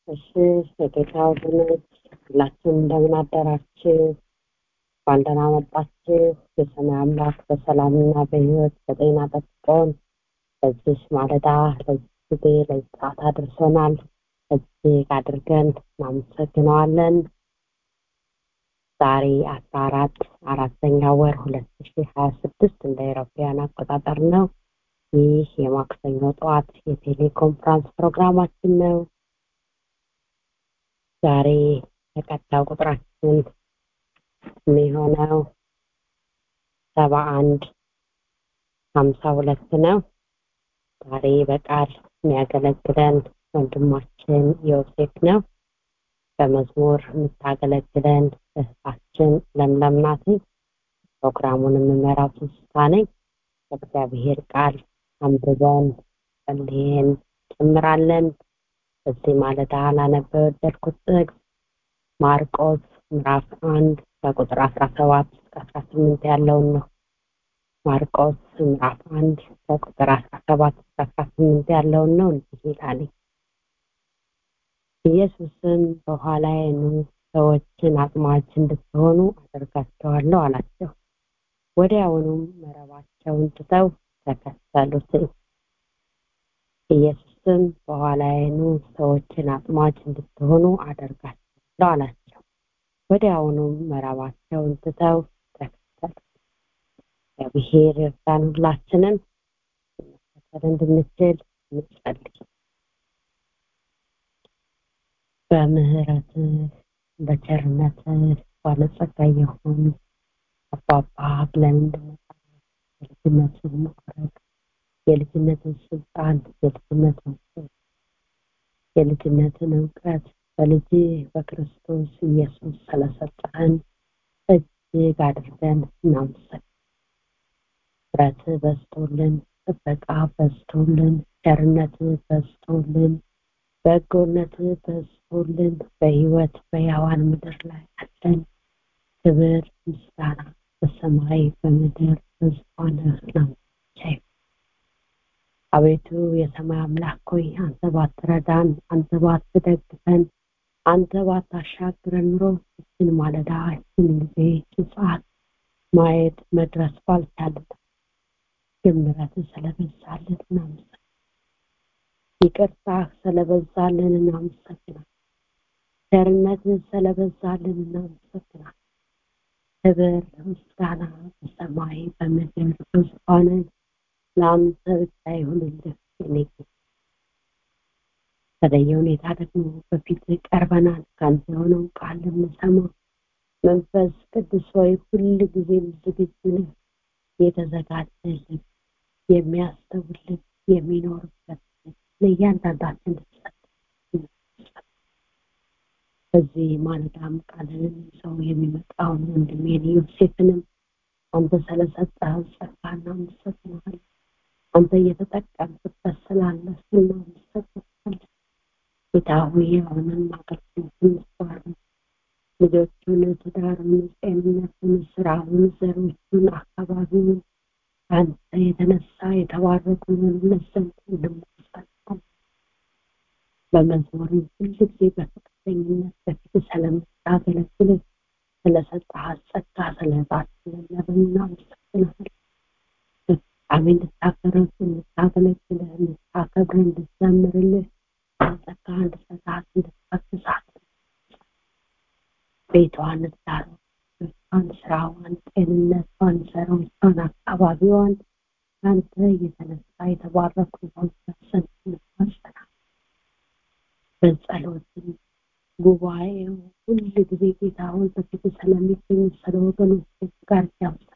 እሺ የጌታ ወገኖች ሁላችሁም እንደምን አደራችሁ እንኳን ደህና መጣችሁ የሰማይ አምላክ በሰላምና በህይወት በጤና ጠብቆን በዚህ ማለዳ ለዚህ ጊዜ ለዚህ ሰዓት አድርሶናል እጅግ አድርገን እናመሰግነዋለን ዛሬ አስራ አራት አራተኛ ወር ሁለት ሺ ሀያ ስድስት እንደ አውሮፓውያን አቆጣጠር ነው ይህ የማክሰኞ ጠዋት የቴሌኮንፍራንስ ፕሮግራማችን ነው ዛሬ ተቀዳው ቁጥራችን የሚሆነው ሰባ አንድ ሀምሳ ሁለት ነው ዛሬ በቃል የሚያገለግለን ወንድማችን ዮሴፍ ነው በመዝሙር የምታገለግለን እህታችን ለምለም ናት ፕሮግራሙን የምመራው ትንስታ ነኝ በእግዚአብሔር ቃል አንብበን ጸልየን ጭምራለን በዚህ ማለዳ ላነበ የወደድኩት ጥቅስ ማርቆስ ምዕራፍ አንድ ከቁጥር አስራ ሰባት እስከ አስራ ስምንት ያለውን ነው ማርቆስ ምዕራፍ አንድ ከቁጥር አስራ ሰባት እስከ አስራ ስምንት ያለውን ነው እንዲህ ይላል ኢየሱስም በኋላዬ ኑ ሰዎችን አጥማጅ እንድትሆኑ አደርጋቸዋለሁ አላቸው ወዲያውኑም መረባቸውን ትተው ተከተሉት ኢየሱስም በኋላዬ ኑ ሰዎችን አጥማጅ እንድትሆኑ አደርጋቸዋለሁ አላቸው ወዲያውኑም መረባቸውን ትተው ተከተሉ እግዚአብሔር እርዳን ሁላችንም መከተል እንድንችል እንጸልይ በምህረትህ በቸርነትህ ባለጸጋ የሆኑ አባባ ብለን እንድንጠራ የልጅነትን መቁረጥ የልጅነትን ስልጣን የልጅነትን የልጅነትን እውቀት በልጅ በክርስቶስ ኢየሱስ ስለሰጠህን እጅግ አድርገን እናመሰግን ብረት በዝቶልን ጥበቃ በዝቶልን ቸርነት በዝቶልን በጎነት በዝቶልን በህይወት በያዋን ምድር ላይ አለን ክብር ምስጋና በሰማይ በምድር በዝሆንህ ነው አቤቱ የሰማይ አምላክ ሆይ አንተ ባትረዳን አንተ ባትደግፈን አንተ ባታሻግረን ኑሮ እችን ማለዳ እችን ጊዜ እችን ሰዓት ማየት መድረስ ባልቻልን ግምረት ስለበዛልን እናመሰግናለን ይቅርታ ስለበዛልን እናመሰግናለን ቸርነትን ስለበዛልን እናመሰግናለን ክብር ምስጋና በሰማይ በምድር በዙፋን ለአንተ ብቻ ይሁንልህ የኔ በተለየ ሁኔታ ደግሞ በፊት ቀርበናል ከአንተ የሆነው ቃል ልንሰማ መንፈስ ቅዱስ ሆይ ሁል ጊዜም ዝግጁ ነህ የተዘጋጀልን የሚያስተውልን የሚኖርበት ለእያንዳንዳችን በዚህ ማለዳም ቃልንም ሰው የሚመጣውን ወንድሜን ዮሴፍንም አንተ ስለሰጠህ ጸጋ እናመሰግናለን አንተ እየተጠቀምበት ስላለ እናመሰግናለን ጌታ ሆይ የሆነን አገልግሎት እንስባለን ልጆቹን ትዳሩን ጤንነቱን ስራውን ዘሮቹን አካባቢውን አንተ የተነሳ የተባረኩ ዘንድ እንማጸናለን በመዝሙር ሁል ጊዜ በፈቃደኝነት በፊት ስለምታገለግል ስለሰጠህ ጸጋ ስለባችንን እናመሰግናለን ፍጻሜ እንድታከረፍ እንድታገለግልህ እንድታከብር እንድትዘምርልህ ጸጋ እንድሰጣት እንድታግዛት ቤቷን ዳሩ ቤቷን ስራዋን ጤንነቷን ዘሮቿን አካባቢዋን አንተ የተነሳ የተባረኩ ዘንድ እንማጸናለን በጸሎትን ጉባኤው ሁል ጊዜ ጌታ ሆይ በፊት ስለሚገኙ ስለ ወገኖች ጋር ያምሳ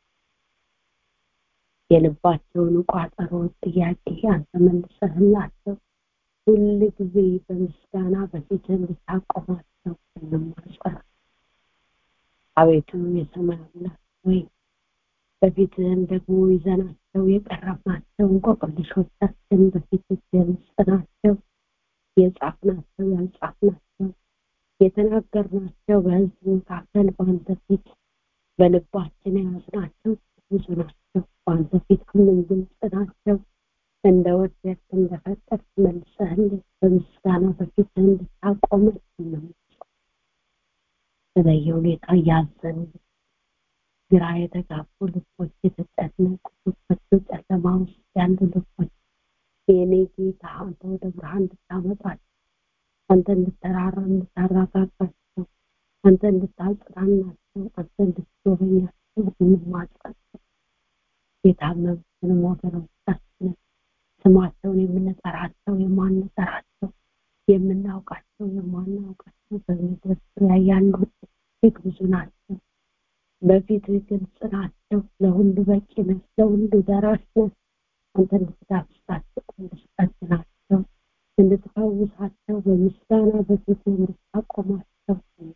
የልባቸውን ቋጠሮ ጥያቄ አንተ መልሰህላቸው ሁል ጊዜ በምስጋና በፊት እንድታቆማቸው እንማጸና አቤቱ የሰማይ አምላክ ወይ በፊትህም ደግሞ ይዘናቸው የቀረብናቸው እንቆቅልሾቻችን በፊት የምስጥናቸው የጻፍናቸው ያልጻፍናቸው የተናገርናቸው በህዝብ መካከል በአንተ ፊት በልባችን የያዝናቸው ብዙ ናቸው በአንተ ፊት ሁሉም ግልጽ ናቸው እንደ ወደድክ እንደፈቀድክ መልሰህልን በምስጋና በፊትህ እንድታቆመን ነው በተለየ ሁኔታ እያዘኑ ግራ የተጋቡ ልቦች የተጨነቁ ልቦች በጨለማ ውስጥ ያሉ ልቦች የኔ ጌታ አንተ ወደ ብርሃን እንድታመጣቸው አንተ እንድተራራ እንድታረጋጋቸው አንተ እንድታጽናናቸው አንተ እንድትጎበኛቸው እንማጸን የታመሙትንም ወገኖቻችንን ስማቸውን የምንጠራቸው የማንጠራቸው የምናውቃቸው የማናውቃቸው በምድር ዙሪያ ያሉ እጅግ ብዙ ናቸው በፊት ግልጽ ናቸው ለሁሉ በቂ ነህ ለሁሉ ደራሽ ነህ አንተ እንድትዳስሳቸው እንድትጠግናቸው እንድትፈውሳቸው በምስጋና በፊት እንድታቆማቸው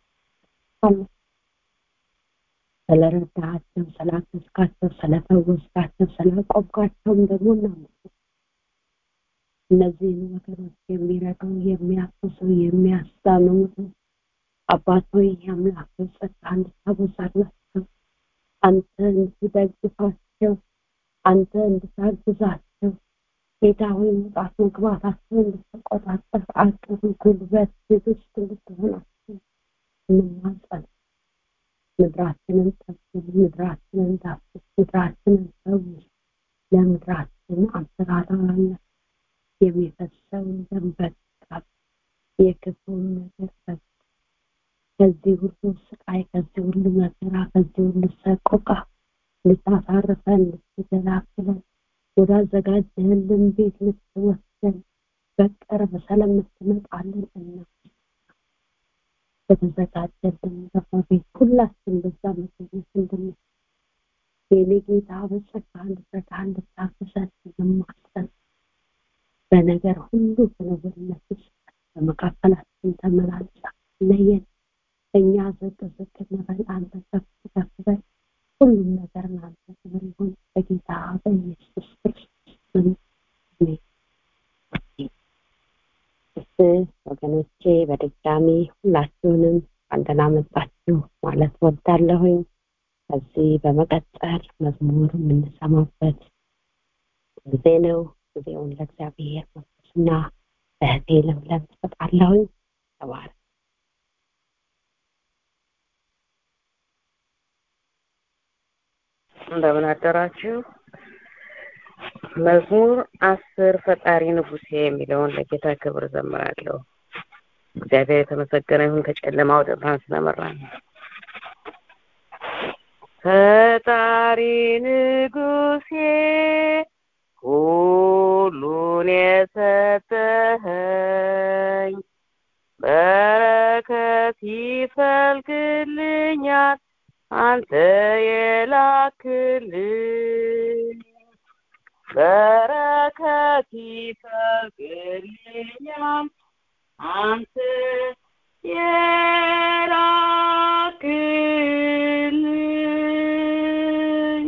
ስለረዳሃቸው ስላገዝካቸው ስለፈወስካቸው ስላቆምካቸውም ደግሞ እናመሰግናለን እነዚህን ወገኖች የሚረዱ የሚያግዙ የሚያስታምሙ አባት ሆይ አምላክ ጸጋ እንድታበዛላቸው አንተ እንድትደግፋቸው አንተ እንድታግዛቸው ጌታ ሆይ መውጣት መግባታቸው እንድትቆጣጠር አቅም ጉልበት ትዕግስት እንድትሆናቸው እንማጸን ምድራችንን ጠብቅ ምድራችንን ዳስስ ምድራችንን ፈውስ ለምድራችን አንሰራራለን የሚፈሰውን ደም በቃ የክፉን ነገር በቃ ከዚህ ሁሉ ስቃይ ከዚህ ሁሉ መከራ ከዚህ ሁሉ ሰቆቃ ልታሳርፈን ልትገላግለን ወዳዘጋጀህልን ቤት ልትወስደን በቅርብ ስለምትመጣልን እና በተዘጋጀልን ደግሞ ቤት ሁላችን በዛ መገኘት እንድንችል የኔ ጌታ በጸጋ እንድትረዳ እንድታግዘን እንማጸን በነገር ሁሉ በነገርነት ውስጥ በመካከላችን ተመላልሳ ለየን እኛ ዝቅ ዝቅ እንበል አንተ ከፍ ከፍ በል ሁሉም ነገር ለአንተ ክብር ይሁን በጌታ በኢየሱስ ክርስቶስ ወገኖቼ በድጋሚ ሁላችሁንም አንተና መጣችሁ ማለት ወዳለሁኝ ከዚህ በመቀጠል መዝሙር የምንሰማበት ጊዜ ነው ጊዜውን ለእግዚአብሔር መንፈስና ለእህቴ ለምለም ትሰጣለሁኝ ተባረ እንደምን አደራችሁ መዝሙር አስር ፈጣሪ ንጉሴ የሚለውን ለጌታ ክብር ዘምራለሁ እግዚአብሔር የተመሰገነ ይሁን ከጨለማ ወደ ብርሃን ስለመራን ፈጣሪ ንጉሴ ሁሉን የሰጠኸኝ በረከት ይፈልግልኛል አንተ የላክልኝ በረከት ይፈልግልኛል አንተ የላክልኝ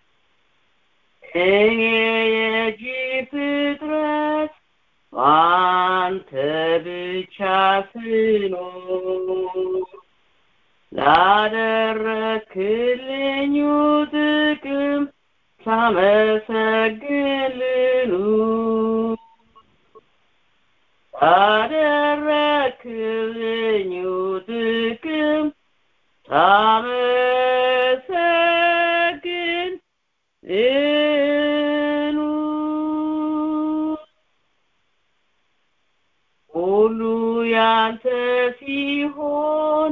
እኔ የእጅ ፍጥረት አንተ ብቻ ስኖር ላደረክልኝ ጥቅም ሳመሰግንልኑ ላደረክልኝ ጥቅም ሳመሰግን ልኑ ሁሉ ያንተ ሲሆን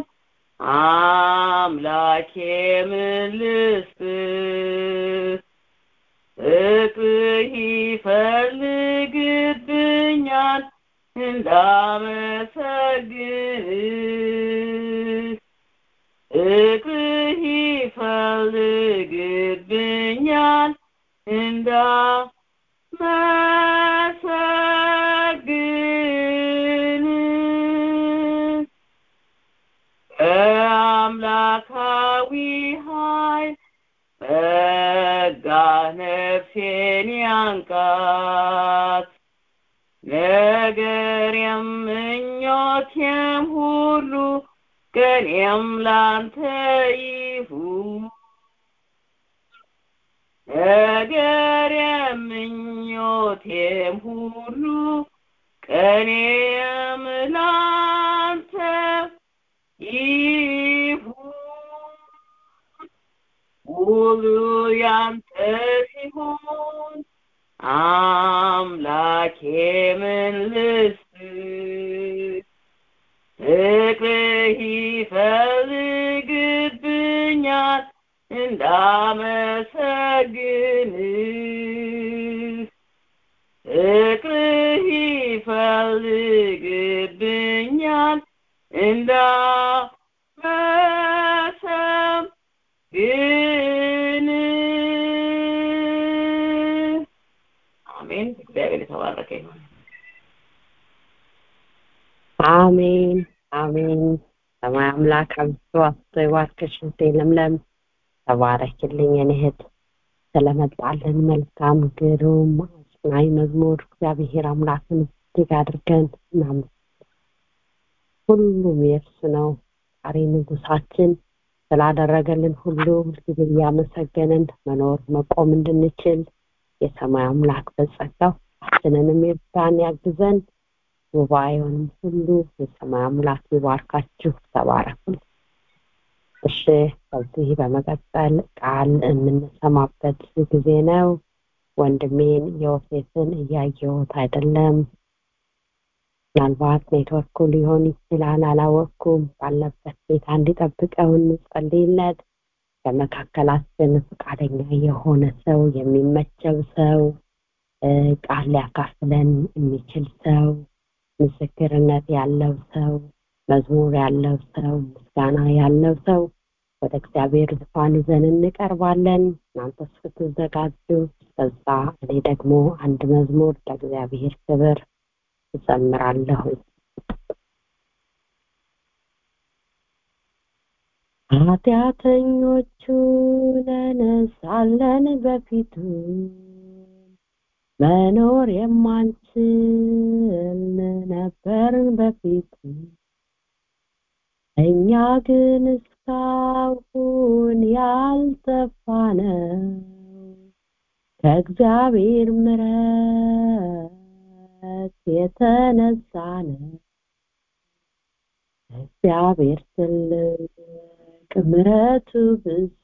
አምላኬ ምን ልስጥህ ፍቅርህ ይፈልግብኛል እንዳመሰግንህ ፍቅርህ ይፈልግብኛል እንዳመሰግንህ በአምላካዊ ኃይል ጸጋ ነፍሴን ያንቃት ነገሬም ምኞቴም ሁሉ ቀኔም ላንተ ይሁን ነገሬም ምኞ ምኞቴም ሁሉ ቀኔም ላንተ ይሁን ሁሉ ያንተ ሲሆን አምላኬ ምን ልስጥ ፍቅርህ ይፈልግብኛል እንዳመሰግንህ ፍቅርህ ይፈልግብኛል እንዳመሰግንህ አሜን እግዚአብሔር የተባረከ ይሁን አሜን አሜን ሰማይ አምላክ አብዝቶ አብዝቶ ይባርክሽ እህቴ ለምለም ተባረክልኝ የኔ እህት ስለመጣልን መልካም ግሩም አጽናኝ መዝሙር እግዚአብሔር አምላክን እጅግ አድርገን እናመሰግናለን ሁሉም የእርሱ ነው ዛሬ ንጉሳችን ስላደረገልን ሁሉ ሁልጊዜ እያመሰገንን መኖር መቆም እንድንችል የሰማይ አምላክ በጸጋው ሁላችንንም ይርዳን ያግዘን ጉባኤውንም ሁሉ የሰማይ አምላክ ይባርካችሁ ተባረኩ እሺ ከዚህ በመቀጠል ቃል የምንሰማበት ጊዜ ነው ወንድሜን ዮሴፍን እያየሁት አይደለም ምናልባት ኔትወርኩ ሊሆን ይችላል አላወቅኩም ባለበት ቤታ እንዲጠብቀው እንጸልይለት በመካከላችን ፈቃደኛ የሆነ ሰው የሚመቸው ሰው ቃል ሊያካፍለን የሚችል ሰው ምስክርነት ያለው ሰው መዝሙር ያለው ሰው ምስጋና ያለው ሰው ወደ እግዚአብሔር ዙፋን ይዘን እንቀርባለን እናንተ እስክትዘጋጁ በዛ እኔ ደግሞ አንድ መዝሙር ለእግዚአብሔር ክብር እዘምራለሁ ኃጢአተኞቹ ነነሳለን በፊቱ መኖር የማንችል ነበርን በፊቱ እኛ ግን እስካሁን ያልጠፋነው ከእግዚአብሔር ምረት የተነሳ ነው እግዚአብሔር ትልቅ ምረቱ ብዙ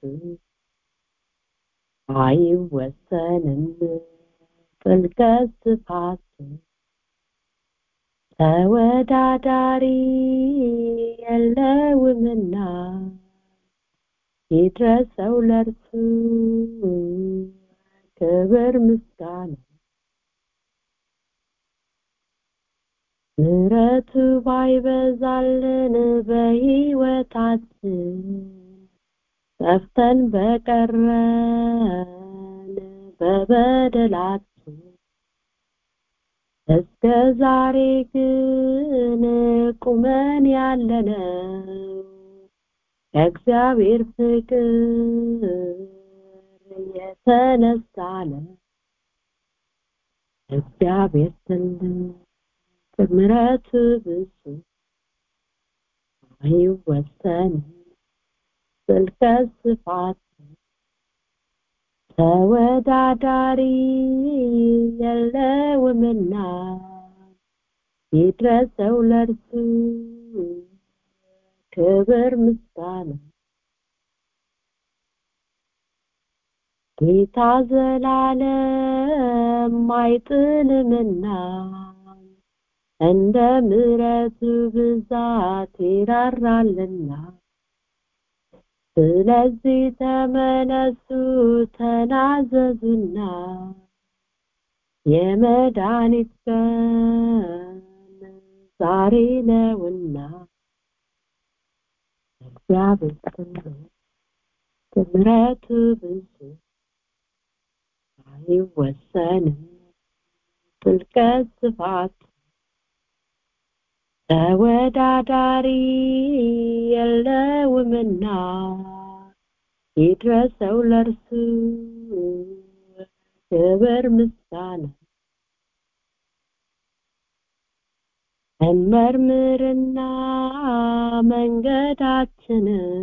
አይወሰንም ጥልቀት ስፋቱ ተወዳዳሪ የለውምና ይድረሰው ለርሱ ክብር ምስጋና ምረቱ ባይበዛልን በሕይወታችን ጠፍተን በቀረን በበደላችን እስከ ዛሬ ግን ቁመን ያለነው ከእግዚአብሔር ፍቅር የተነሳ ነው እግዚአብሔር ትልቅ ምሕረቱ ብዙ አይወሰንም ጥልቀት ስፋት ተወዳዳሪ የለውምና ይድረሰው ለርሱ ክብር ምስጋና ጌታ ዘላለም አይጥልምና እንደ ምሕረቱ ብዛት ይራራልና ስለዚህ ተመለሱ ተናዘዙና የመድኃኒት ቀን ዛሬ ነውና እግዚአብሔር ምሕረቱ ብዙ አይወሰንም ጥልቀት ስፋት ተወዳዳሪ የለውምና ይድረሰው ለርሱ ክብር ምስጋና እንመርምርና መንገዳችንን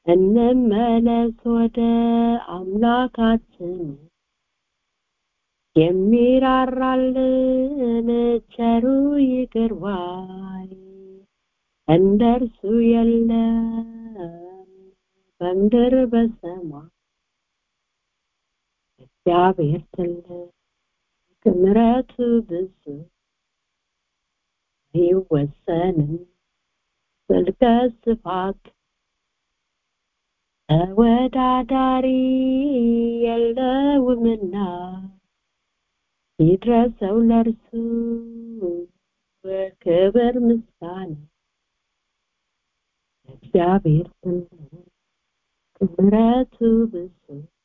እንመለስ ወደ አምላካችን የሚራራልን ቸሩ ይቅር ባይ እንደ እርሱ የለም በምድር በሰማይ እግዚአብሔር ትልቅ ምሕረቱ ብዙ አይወሰንም ጥልቀ ስፋት ተወዳዳሪ የለውምና ይድረሰው ለእርሱ ክብር ምስጋና እግዚአብሔር ትልቅ ምሕረቱ ብዙ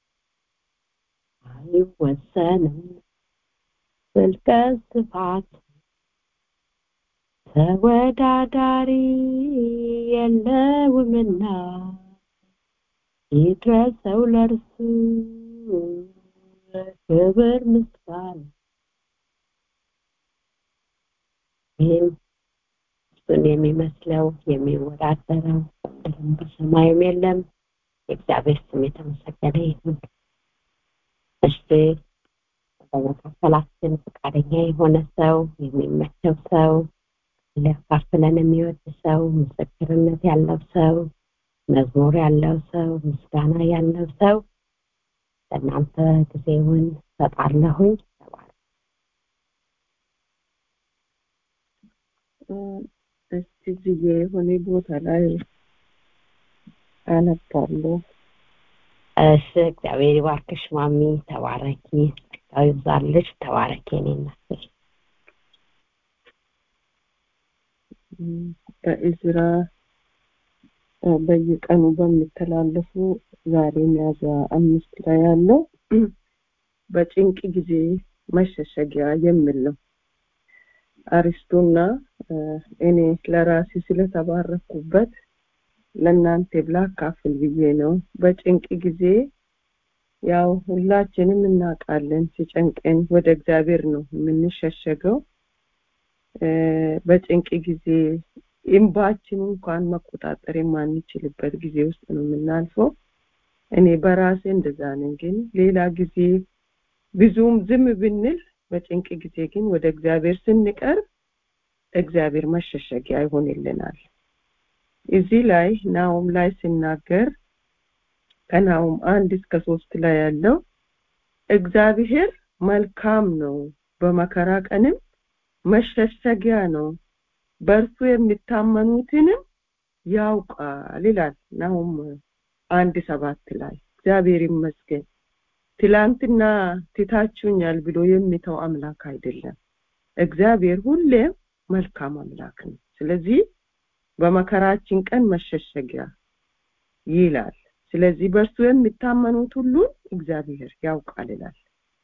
አይወሰንም ጥልቀ ስፋት ተወዳዳሪ የለውምና ይድረሰው ለእርሱ ክብር ምስጋና ይህም እሱን የሚመስለው የሚወዳደረው በምድርም በሰማይም የለም የእግዚአብሔር ስም የተመሰገነ ይሁን እሺ በመካከላችን ፈቃደኛ የሆነ ሰው የሚመቸው ሰው ሊያካፍለን የሚወድ ሰው ምስክርነት ያለው ሰው መዝሙር ያለው ሰው ምስጋና ያለው ሰው ለእናንተ ጊዜውን ሰጣለሁኝ እስቲ ጊዜ የሆነ ቦታ ላይ አነባለሁ እሺ እግዚአብሔር ይባርክሽ ማሚ ተባረኪ ጸጋው ይብዛልሽ ተባረኪ እኔ እናትሽ በእዝራ በየቀኑ በሚተላለፉ ዛሬ ሚያዝያ አምስት ላይ ያለው በጭንቅ ጊዜ መሸሸጊያ የሚል ነው አሪስቶና እኔ ለራሴ ስለተባረኩበት ለእናንተ ላካፍል ብዬ ነው በጭንቅ ጊዜ ያው ሁላችንም እናውቃለን ሲጨንቀን ወደ እግዚአብሔር ነው የምንሸሸገው በጭንቅ ጊዜ እንባችን እንኳን መቆጣጠር የማንችልበት ጊዜ ውስጥ ነው የምናልፈው እኔ በራሴ እንደዛ ነኝ ግን ሌላ ጊዜ ብዙም ዝም ብንል በጭንቅ ጊዜ ግን ወደ እግዚአብሔር ስንቀርብ እግዚአብሔር መሸሸጊያ ይሆንልናል እዚህ ላይ ናውም ላይ ሲናገር ከናውም አንድ እስከ ሶስት ላይ ያለው እግዚአብሔር መልካም ነው በመከራ ቀንም መሸሸጊያ ነው በእርሱ የሚታመኑትንም ያውቃል ይላል ናሁም አንድ ሰባት ላይ እግዚአብሔር ይመስገን ትላንትና ትታችሁኛል ብሎ የሚተው አምላክ አይደለም እግዚአብሔር ሁሌም መልካም አምላክ ነው ስለዚህ በመከራችን ቀን መሸሸጊያ ይላል ስለዚህ በእርሱ የሚታመኑት ሁሉ እግዚአብሔር ያውቃል ይላል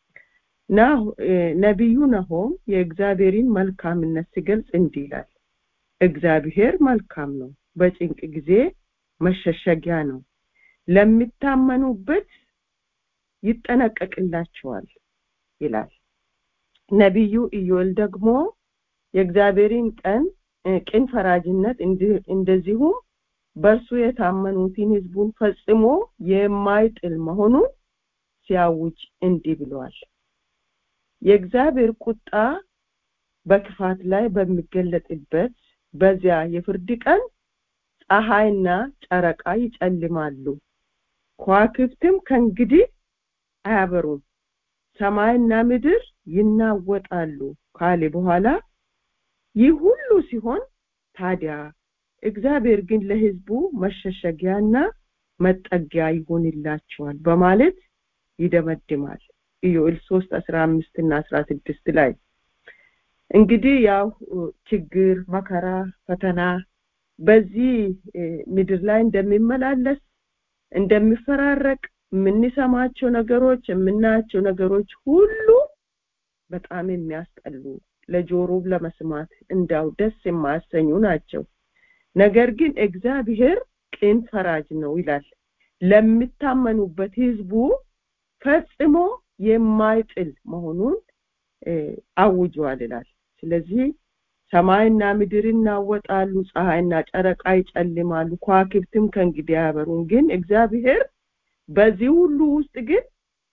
ነቢዩ ነሆም የእግዚአብሔርን መልካምነት ሲገልጽ እንዲህ ይላል እግዚአብሔር መልካም ነው በጭንቅ ጊዜ መሸሸጊያ ነው ለሚታመኑበት ይጠነቀቅላቸዋል ይላል ነቢዩ ኢዮል ደግሞ የእግዚአብሔርን ቀን ቅን ፈራጅነት እንደዚሁም በእርሱ የታመኑትን ህዝቡን ፈጽሞ የማይጥል መሆኑን ሲያውጅ እንዲህ ብለዋል የእግዚአብሔር ቁጣ በክፋት ላይ በሚገለጥበት በዚያ የፍርድ ቀን ፀሐይና ጨረቃ ይጨልማሉ ከዋክብትም ከእንግዲህ አያበሩም ሰማይና ምድር ይናወጣሉ ካለ በኋላ ይህ ሁሉ ሲሆን ታዲያ እግዚአብሔር ግን ለህዝቡ መሸሸጊያና መጠጊያ ይሆንላቸዋል በማለት ይደመድማል ኢዮኤል ሶስት አስራ አምስት እና አስራ ስድስት ላይ እንግዲህ ያው ችግር መከራ ፈተና በዚህ ምድር ላይ እንደሚመላለስ እንደሚፈራረቅ የምንሰማቸው ነገሮች የምናያቸው ነገሮች ሁሉ በጣም የሚያስጠሉ ለጆሮ ለመስማት እንዳው ደስ የማያሰኙ ናቸው ነገር ግን እግዚአብሔር ቅን ፈራጅ ነው ይላል ለሚታመኑበት ህዝቡ ፈጽሞ የማይጥል መሆኑን አውጇል ይላል ስለዚህ ሰማይና ምድር ይናወጣሉ ፀሐይና ጨረቃ ይጨልማሉ ከዋክብትም ከእንግዲህ አያበሩም ግን እግዚአብሔር በዚህ ሁሉ ውስጥ ግን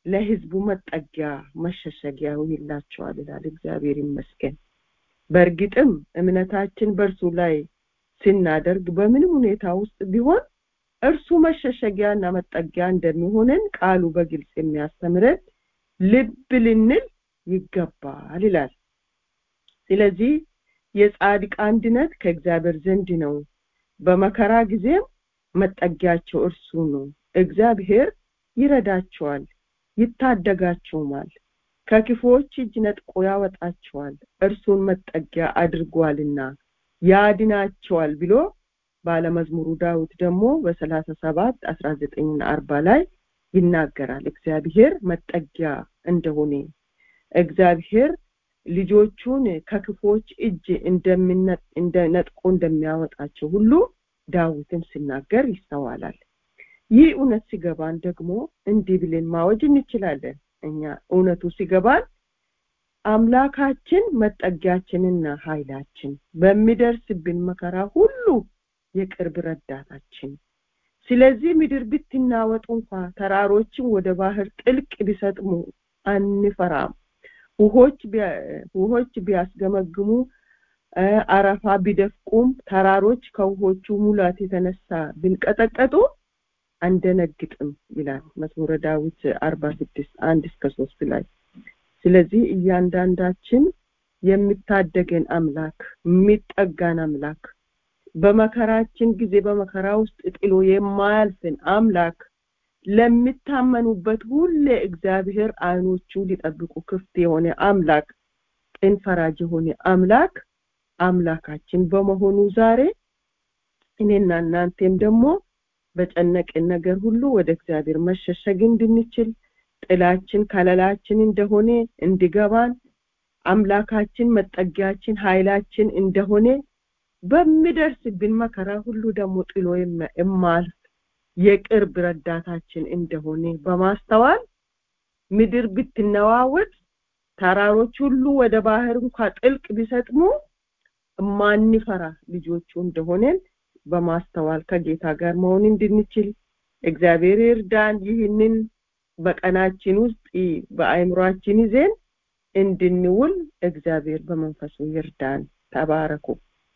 ለህዝቡ መጠጊያ መሸሸጊያ ይላቸዋል ይላል እግዚአብሔር ይመስገን በእርግጥም እምነታችን በእርሱ ላይ ስናደርግ በምንም ሁኔታ ውስጥ ቢሆን እርሱ መሸሸጊያና መጠጊያ እንደሚሆነን ቃሉ በግልጽ የሚያስተምረን ልብ ልንል ይገባል ይላል ስለዚህ የጻድቅ አንድነት ከእግዚአብሔር ዘንድ ነው በመከራ ጊዜም መጠጊያቸው እርሱ ነው እግዚአብሔር ይረዳቸዋል ይታደጋቸውማል ከክፉዎች እጅ ነጥቆ ያወጣቸዋል እርሱን መጠጊያ አድርጓልና ያድናቸዋል ብሎ ባለመዝሙሩ ዳዊት ደግሞ በሰላሳ ሰባት አስራ ዘጠኝና አርባ ላይ ይናገራል እግዚአብሔር መጠጊያ እንደሆነ እግዚአብሔር ልጆቹን ከክፎች እጅ ነጥቆ እንደሚያወጣቸው ሁሉ ዳዊትም ሲናገር ይስተዋላል ይህ እውነት ሲገባን ደግሞ እንዲህ ብለን ማወጅ እንችላለን እኛ እውነቱ ሲገባን አምላካችን መጠጊያችንና ኃይላችን በሚደርስብን መከራ ሁሉ የቅርብ ረዳታችን ስለዚህ ምድር ብትናወጡ እንኳ ተራሮችን ወደ ባህር ጥልቅ ቢሰጥሙ አንፈራም ውሆች ቢያስገመግሙ አረፋ ቢደፍቁም ተራሮች ከውሆቹ ሙላት የተነሳ ቢንቀጠቀጡ አንደነግጥም ይላል መዝሙረ ዳዊት አርባ ስድስት አንድ እስከ ሶስት ላይ ስለዚህ እያንዳንዳችን የሚታደገን አምላክ የሚጠጋን አምላክ በመከራችን ጊዜ በመከራ ውስጥ ጥሎ የማያልፍን አምላክ ለሚታመኑበት ሁሌ እግዚአብሔር አይኖቹ ሊጠብቁ ክፍት የሆነ አምላክ ቅን ፈራጅ የሆነ አምላክ አምላካችን በመሆኑ ዛሬ እኔና እናንተም ደግሞ በጨነቅን ነገር ሁሉ ወደ እግዚአብሔር መሸሸግ እንድንችል ጥላችን ከለላችን እንደሆነ እንዲገባን አምላካችን መጠጊያችን ኃይላችን እንደሆነ በሚደርስብን መከራ ሁሉ ደግሞ ጥሎ የማልፍ የቅርብ ረዳታችን እንደሆነ በማስተዋል ምድር ብትነዋወጥ ተራሮች ሁሉ ወደ ባህር እንኳ ጥልቅ ቢሰጥሙ ማንፈራ ልጆቹ እንደሆነን በማስተዋል ከጌታ ጋር መሆን እንድንችል እግዚአብሔር ይርዳን ይህንን በቀናችን ውስጥ በአእምሯችን ይዘን እንድንውል እግዚአብሔር በመንፈሱ ይርዳን ተባረኩ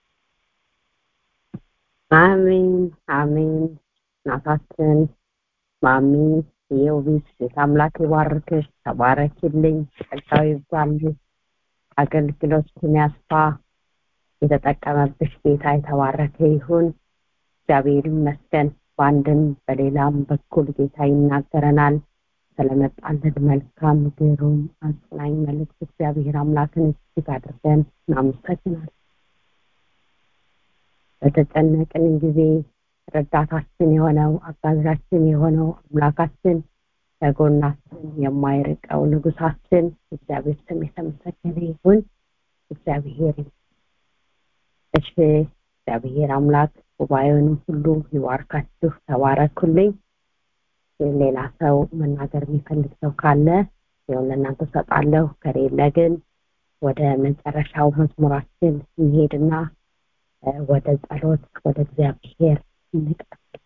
አሜን አሜን እናታችን ማሚ የውቢት አምላክ ይባርክሽ ተባረኪልኝ ጸጋው ይብዛልሽ አገልግሎትን ያስፋ የተጠቀመብሽ ጌታ የተባረከ ይሁን እግዚአብሔር ይመስገን በአንድም በሌላም በኩል ጌታ ይናገረናል ስለመጣልን መልካም ግሩም አጽናኝ መልእክት እግዚአብሔር አምላክን እጅግ አድርገን እናመሰግናል በተጨነቅን ጊዜ ረዳታችን የሆነው አጋዣችን የሆነው አምላካችን ከጎናችን የማይርቀው ንጉሳችን እግዚአብሔር ስም የተመሰገነ ይሁን እግዚአብሔር እሺ እግዚአብሔር አምላክ ጉባኤውንም ሁሉ ይባርካችሁ ተባረኩልኝ ሌላ ሰው መናገር የሚፈልግ ሰው ካለ ይሁን ለእናንተ ሰጣለሁ ከሌለ ግን ወደ መጨረሻው መዝሙራችን እንሄድና ወደ ጸሎት ወደ እግዚአብሔር እንቀጥል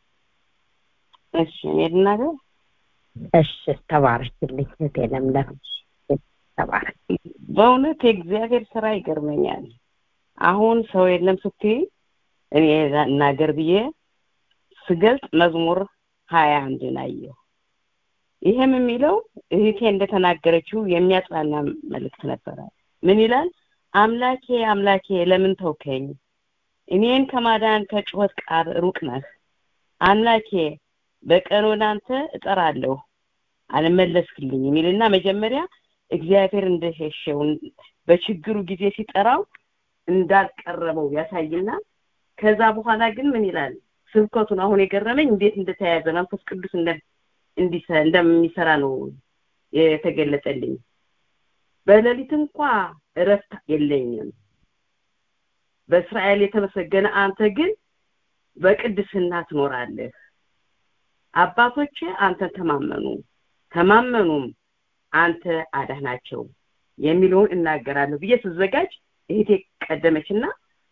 እሺ እኔ ልናገር እሺ ተባረክልኝ እህቴ ለምለም ተባረክ በእውነት የእግዚአብሔር ስራ ይገርመኛል አሁን ሰው የለም ስትይ እኔ እናገር ብዬ ስገልጽ መዝሙር ሀያ አንድን አየሁ ይህም የሚለው እህቴ እንደተናገረችው የሚያጽናና መልእክት ነበረ ምን ይላል አምላኬ አምላኬ ለምን ተውከኝ እኔን ከማዳን ከጩኸት ቃል ሩቅ ነህ አምላኬ በቀን ወደ አንተ እጠራለሁ አልመለስክልኝ የሚልና መጀመሪያ እግዚአብሔር እንደሸሸው በችግሩ ጊዜ ሲጠራው እንዳልቀረበው ያሳይና ከዛ በኋላ ግን ምን ይላል ስብከቱን አሁን የገረመኝ እንዴት እንደተያያዘ መንፈስ ቅዱስ እንደሚሰራ ነው የተገለጠልኝ በሌሊት እንኳ እረፍት የለኝም በእስራኤል የተመሰገነ አንተ ግን በቅድስና ትኖራለህ አባቶቼ አንተ ተማመኑ ተማመኑም አንተ አዳናቸው የሚለውን እናገራለሁ ብዬ ስዘጋጅ እህቴ ቀደመችና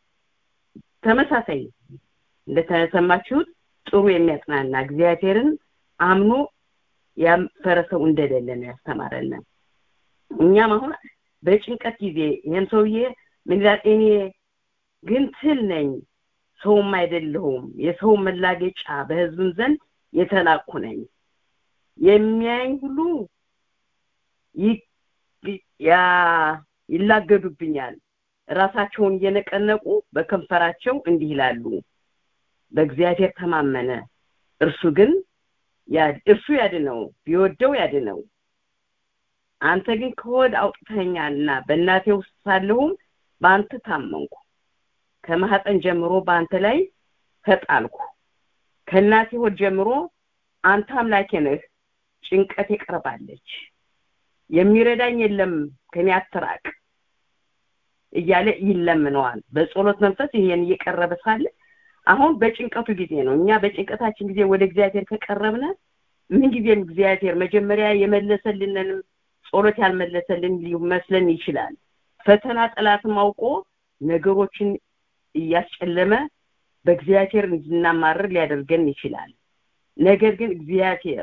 ተመሳሳይ እንደተሰማችሁት ጥሩ የሚያጽናና እግዚአብሔርን አምኖ ያፈረ ሰው እንደሌለ ነው ያስተማረን እኛም አሁን በጭንቀት ጊዜ ይህን ሰውዬ ምን ይላል እኔ ግን ትል ነኝ ሰውም አይደለሁም የሰው መላገጫ በህዝብም ዘንድ የተናቅኩ ነኝ የሚያኝ ሁሉ ይላገዱብኛል ራሳቸውን እየነቀነቁ በከንፈራቸው እንዲህ ይላሉ በእግዚአብሔር ተማመነ እርሱ ግን እርሱ ያድነው ቢወደው ያድነው አንተ ግን ከወድ አውጥተኛልና በእናቴ ውስጥ ሳለሁም በአንተ ታመንኩ ከማህፀን ጀምሮ በአንተ ላይ ተጣልኩ ከእናቴ ሆድ ጀምሮ አንተ አምላኬ ነህ ጭንቀት ቀርባለች የሚረዳኝ የለም ከኔ አትራቅ እያለ ይለምነዋል በጸሎት መንፈስ ይሄን እየቀረበ ሳለ አሁን በጭንቀቱ ጊዜ ነው እኛ በጭንቀታችን ጊዜ ወደ እግዚአብሔር ከቀረብነ ምን ጊዜም እግዚአብሔር መጀመሪያ የመለሰልንንም ጸሎት ያልመለሰልን ሊመስለን ይችላል ፈተና ጠላትም አውቆ ነገሮችን እያስጨለመ በእግዚአብሔር እንድናማርር ሊያደርገን ይችላል ነገር ግን እግዚአብሔር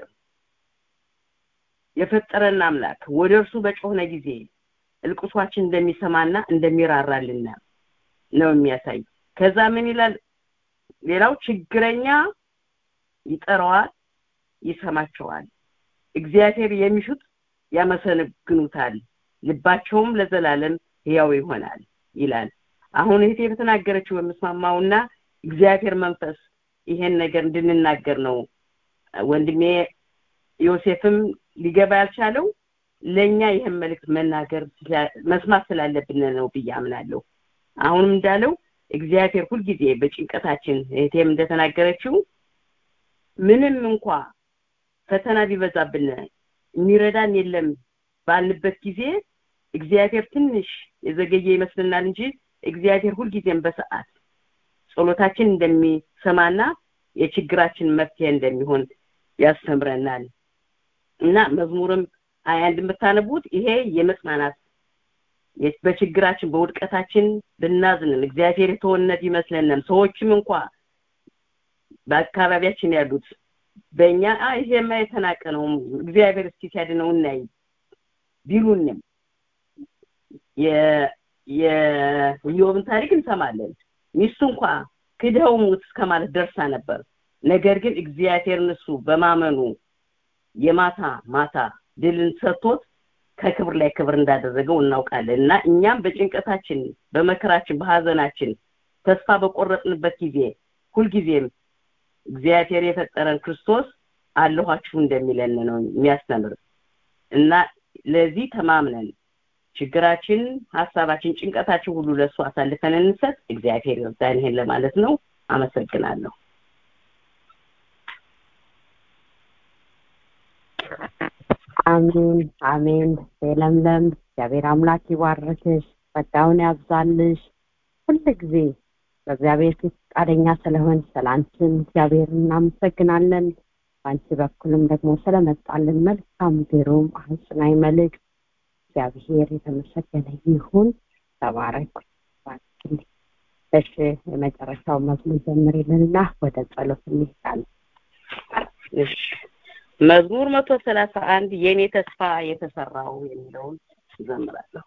የፈጠረን አምላክ ወደ እርሱ በጮህነ ጊዜ እልቅሷችን እንደሚሰማና እንደሚራራልን ነው የሚያሳይ ከዛ ምን ይላል ሌላው ችግረኛ ይጠራዋል ይሰማቸዋል እግዚአብሔር የሚሹት ያመሰግኑታል ልባቸውም ለዘላለም ህያው ይሆናል ይላል አሁን እህቴ በተናገረችው የምስማማውና እግዚአብሔር መንፈስ ይሄን ነገር እንድንናገር ነው ወንድሜ ዮሴፍም ሊገባ ያልቻለው ለኛ ይህን መልእክት መናገር መስማት ስላለብን ነው ብዬ አምናለሁ አሁንም እንዳለው እግዚአብሔር ሁልጊዜ በጭንቀታችን እህቴም እንደተናገረችው ምንም እንኳ ፈተና ቢበዛብን የሚረዳን የለም ባልንበት ጊዜ እግዚአብሔር ትንሽ የዘገየ ይመስልናል እንጂ እግዚአብሔር ሁልጊዜም በሰዓት ጸሎታችን እንደሚሰማና የችግራችን መፍትሄ እንደሚሆን ያስተምረናል እና መዝሙርም ሀያ አንድ የምታነቡት ይሄ የመጽናናት በችግራችን በውድቀታችን ብናዝንም እግዚአብሔር የተወነት ይመስለንም ሰዎችም እንኳ በአካባቢያችን ያሉት በእኛ ይሄማ የተናቀ ነው እግዚአብሔር እስኪ ሲያድነው እናይ ቢሉንም የኢዮብን ታሪክ እንሰማለን ሚስቱ እንኳ ክደው ሙት እስከማለት ደርሳ ነበር ነገር ግን እግዚአብሔርን እሱ በማመኑ የማታ ማታ ድልን ሰጥቶት ከክብር ላይ ክብር እንዳደረገው እናውቃለን እና እኛም በጭንቀታችን በመከራችን በሀዘናችን ተስፋ በቆረጥንበት ጊዜ ሁልጊዜም እግዚአብሔር የፈጠረን ክርስቶስ አለኋችሁ እንደሚለን ነው የሚያስተምር እና ለዚህ ተማምነን ችግራችን ሀሳባችን ጭንቀታችን ሁሉ ለእሱ አሳልፈን እንሰጥ እግዚአብሔር ይርዳን ይሄን ለማለት ነው አመሰግናለሁ አሜን አሜን ለምለም እግዚአብሔር አምላክ ይባርክሽ ጸጋውን ያብዛልሽ ሁል ጊዜ በእግዚአብሔር ፊት ፈቃደኛ ስለሆን ስላንችን እግዚአብሔር እናመሰግናለን በአንቺ በኩልም ደግሞ ስለመጣልን መልካም ግሩም አጽናኝ መልእክት እግዚአብሔር የተመሰገነ ይሁን ተባረኩ እሺ የመጨረሻው መዝሙር ጀምሪልንና ወደ ጸሎት እንሄዳለን እሺ መዝሙር መቶ ሰላሳ አንድ የኔ ተስፋ የተሰራው የሚለውን ዘምራለሁ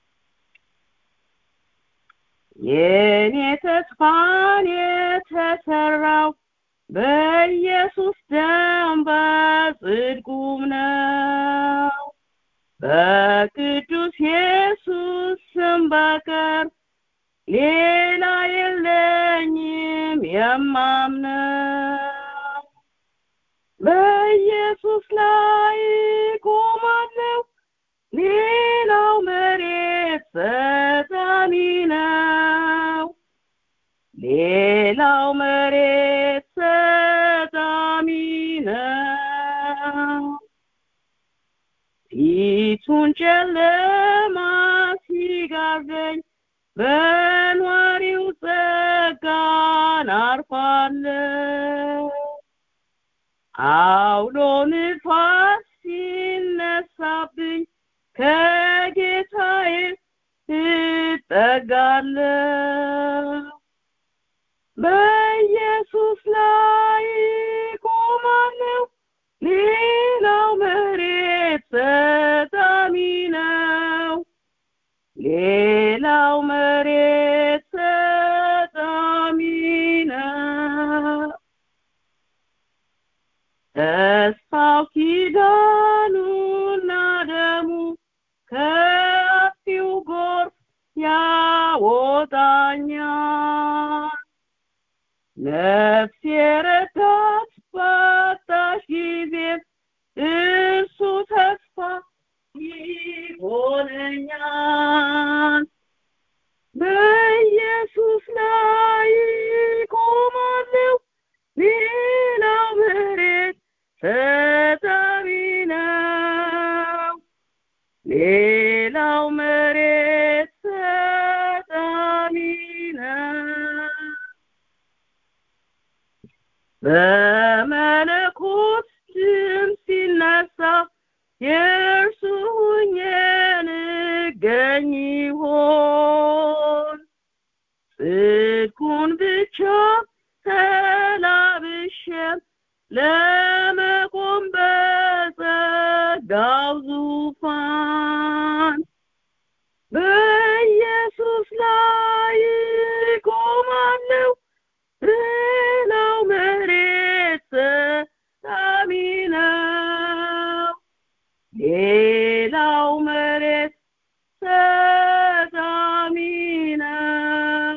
የኔ ተስፋን የተሰራው በኢየሱስ ደም በጽድቁም ነው በቅዱስ ኢየሱስ ስም በቀር ሌላ የለኝም የማምነው በኢየሱስ ላይ ቆማለሁ ሌላው መሬት ሰጣሚ ነው ሌላው መሬት ሰጣሚ ነው ፊቱን ጨለማ ሲጋርደኝ በኗሪው ጸጋን አርፋለሁ አውሎ ንፋስ ሲነሳብኝ ከጌታዬ እጠጋለሁ በኢየሱስ ላይ ቆማለሁ ሌላው ሌላው መሬት ሰጣሚ ነው ተስፋው ኪዳኑና ደሙ ከፊው ጎርፍ ያወጣኛል ነፍስ የረዳት ባጣሽ ጊዜ እርሱ ተስፋ ይሆነኛል በኢየሱስ ላይ ቆማለሁ ሌላው መሬት ፈጣሪ ነው ሌላው መሬት ፈጣሪ ነው በመለኮት ድምፅ ሲነሳ የእርሱ ሁኜ እንገኝ ይሆን ጽድቁን ብቻ ተላብሼም ለመቆም በጸጋው ዙፋን በኢየሱስ ላይ ቆማለሁ ሌላው መሬት ሰጣሚ ነው ሌላው መሬት ሰጣሚ ነው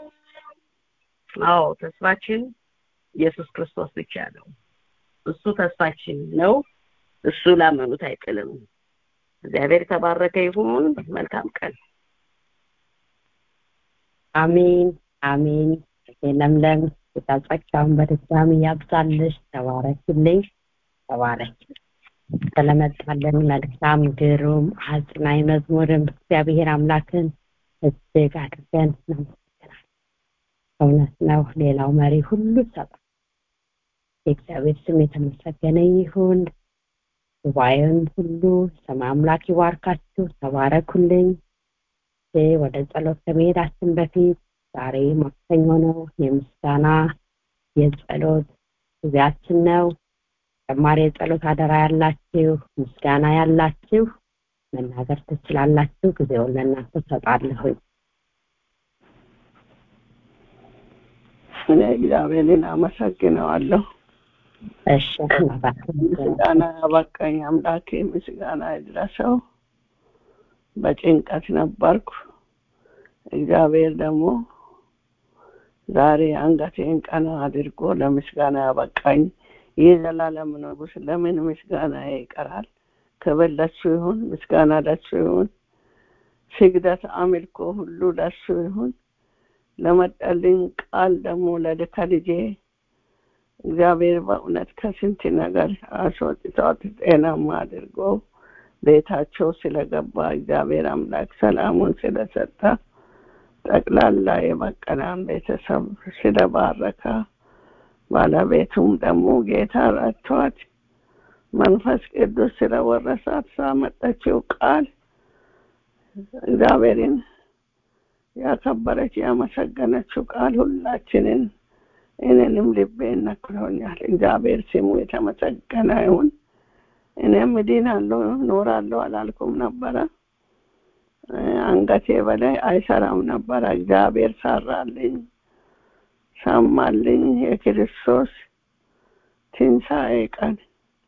አዎ ተስፋችን ኢየሱስ ክርስቶስ ብቻ ነው እሱ ተስፋችን ነው እሱ ላመኑት አይጥልም እግዚአብሔር የተባረከ ይሁን መልካም ቀን አሜን አሜን ለምለም ጌታ ጸጋውን በድጋሚ ያብዛልሽ ተባረክልኝ ተባረክ ስለመጣልን መልካም ግሩም አጽናኝ መዝሙርም እግዚአብሔር አምላክን እጅግ አድርገን እናመሰግናለን እውነት ነው ሌላው መሪ ሁሉ ይሰጣል የእግዚአብሔር ስም የተመሰገነ ይሁን ጉባኤውን ሁሉ ሰማይ አምላክ ይባርካችሁ ተባረኩልኝ ወደ ጸሎት ከመሄዳችን በፊት ዛሬ ማክሰኞ ነው የምስጋና የጸሎት ጊዜያችን ነው ተጨማሪ የጸሎት አደራ ያላችሁ ምስጋና ያላችሁ መናገር ትችላላችሁ ጊዜውን ለእናንተ ሰጣለሁኝ እኔ እግዚአብሔርን አመሰግነዋለሁ እሺ ምስጋና ያበቃኝ አምላኬ ምስጋና ይድረሰው በጭንቀት ነበርኩ እግዚአብሔር ደግሞ ዛሬ አንገቴን ቀና አድርጎ ለምስጋና ያበቃኝ ይህ ዘላለም ንጉስ ለምን ምስጋና ይቀራል ክብር ለሱ ይሁን ምስጋና ለሱ ይሁን ስግደት አምልኮ ሁሉ ለሱ ይሁን ለመጠልኝ ቃል ደግሞ ለልከ ልጄ እግዚአብሔር በእውነት ከስንት ነገር አስወጥቷት ጤናማ አድርጎ ቤታቸው ስለገባ እግዚአብሔር አምላክ ሰላሙን ስለሰጠ ጠቅላላ የመቀናን ቤተሰብ ስለባረከ ባለቤቱም ደግሞ ጌታ ረድቷት መንፈስ ቅዱስ ስለወረሳት ሳመጠችው ቃል እግዚአብሔርን ያከበረች ያመሰገነችው ቃል ሁላችንን እኔንም ልቤን ነክቶኛል እግዚአብሔር ስሙ የተመሰገነ ይሁን እኔም እድናለሁ ኖራለሁ አላልኩም ነበረ አንገቴ በላይ አይሰራም ነበረ እግዚአብሔር ሰራልኝ ሰማልኝ የክርስቶስ ትንሣኤ ቀን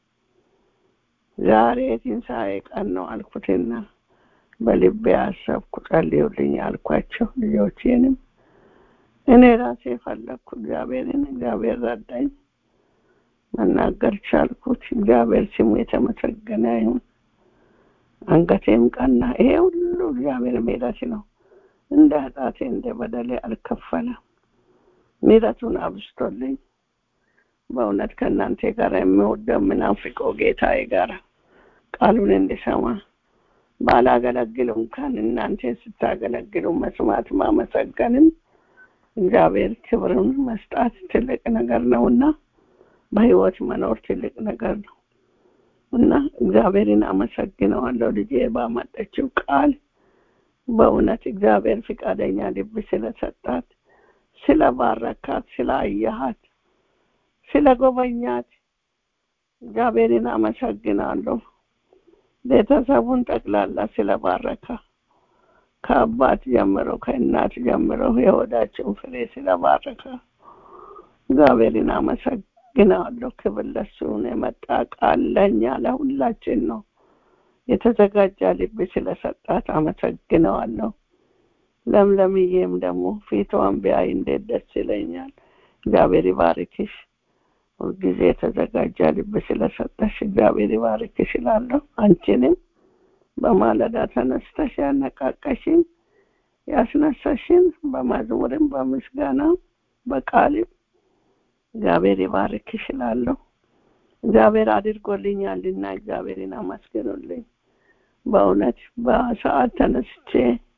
ዛሬ ትንሣኤ ቀን ነው አልኩትና በልቤ አሰብኩ ጸልዩልኝ አልኳቸው ልጆቼንም እኔ ራሴ ፈለግኩ እግዚአብሔርን እግዚአብሔር ረዳኝ መናገር ቻልኩት እግዚአብሔር ስሙ የተመሰገነ ይሁን አንገቴም ቀና ይሄ ሁሉ እግዚአብሔር ምህረት ነው እንደ ኃጢአቴ እንደ በደሌ አልከፈለም ምህረቱን አብስቶልኝ በእውነት ከእናንተ ጋር የሚወደው ምናፍቀው ጌታዬ ጋር ቃሉን እንዲሰማ ባላገለግል እንኳን እናንተ ስታገለግሉ መስማት ማመሰገንም እግዚአብሔር ክብርን መስጣት ትልቅ ነገር ነውና በህይወት መኖር ትልቅ ነገር ነው እና እግዚአብሔርን አመሰግነዋለሁ ልጄ ባመጠችው ቃል በእውነት እግዚአብሔር ፍቃደኛ ልብ ስለሰጣት ስለባረካት ስላየሃት ስለ ጎበኛት እግዚአብሔርን አመሰግናለሁ ቤተሰቡን ጠቅላላ ስለባረካ ከአባት ጀምሮ ከእናት ጀምሮ የሆዳቸውን ፍሬ ስለባረከ እግዚአብሔርን አመሰግናለሁ። ክብር ለእሱ ነው። የመጣ ቃል ለእኛ ለሁላችን ነው። የተዘጋጀ ልብ ስለሰጣት አመሰግነዋለሁ። ለምለምዬም ደግሞ ፊቷን ቢያይ እንዴት ደስ ይለኛል። እግዚአብሔር ይባርክሽ። ሁልጊዜ የተዘጋጀ ልብ ስለሰጠሽ እግዚአብሔር ይባርክሽ እላለሁ። አንቺንም በማለዳ ተነስተሽ ያነቃቀሽን ያስነሳሽን በመዝሙርም በምስጋና በቃልም እግዚአብሔር ይባርክሽ እላለሁ። እግዚአብሔር አድርጎልኛልና እግዚአብሔርን አመስግኑልኝ። በእውነት በሰዓት ተነስቼ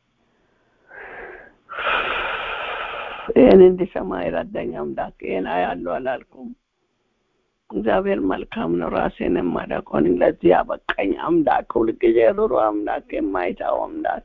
ይህን እንዲሰማ የረዳኝ አምላክ ይህን አያለሁ አላልኩም። እግዚአብሔር መልካም ነው። ራሴን የማደቆን ለዚህ ያበቃኝ አምላክ፣ ሁልጊዜ ሩሩ አምላክ፣ የማይታው አምላክ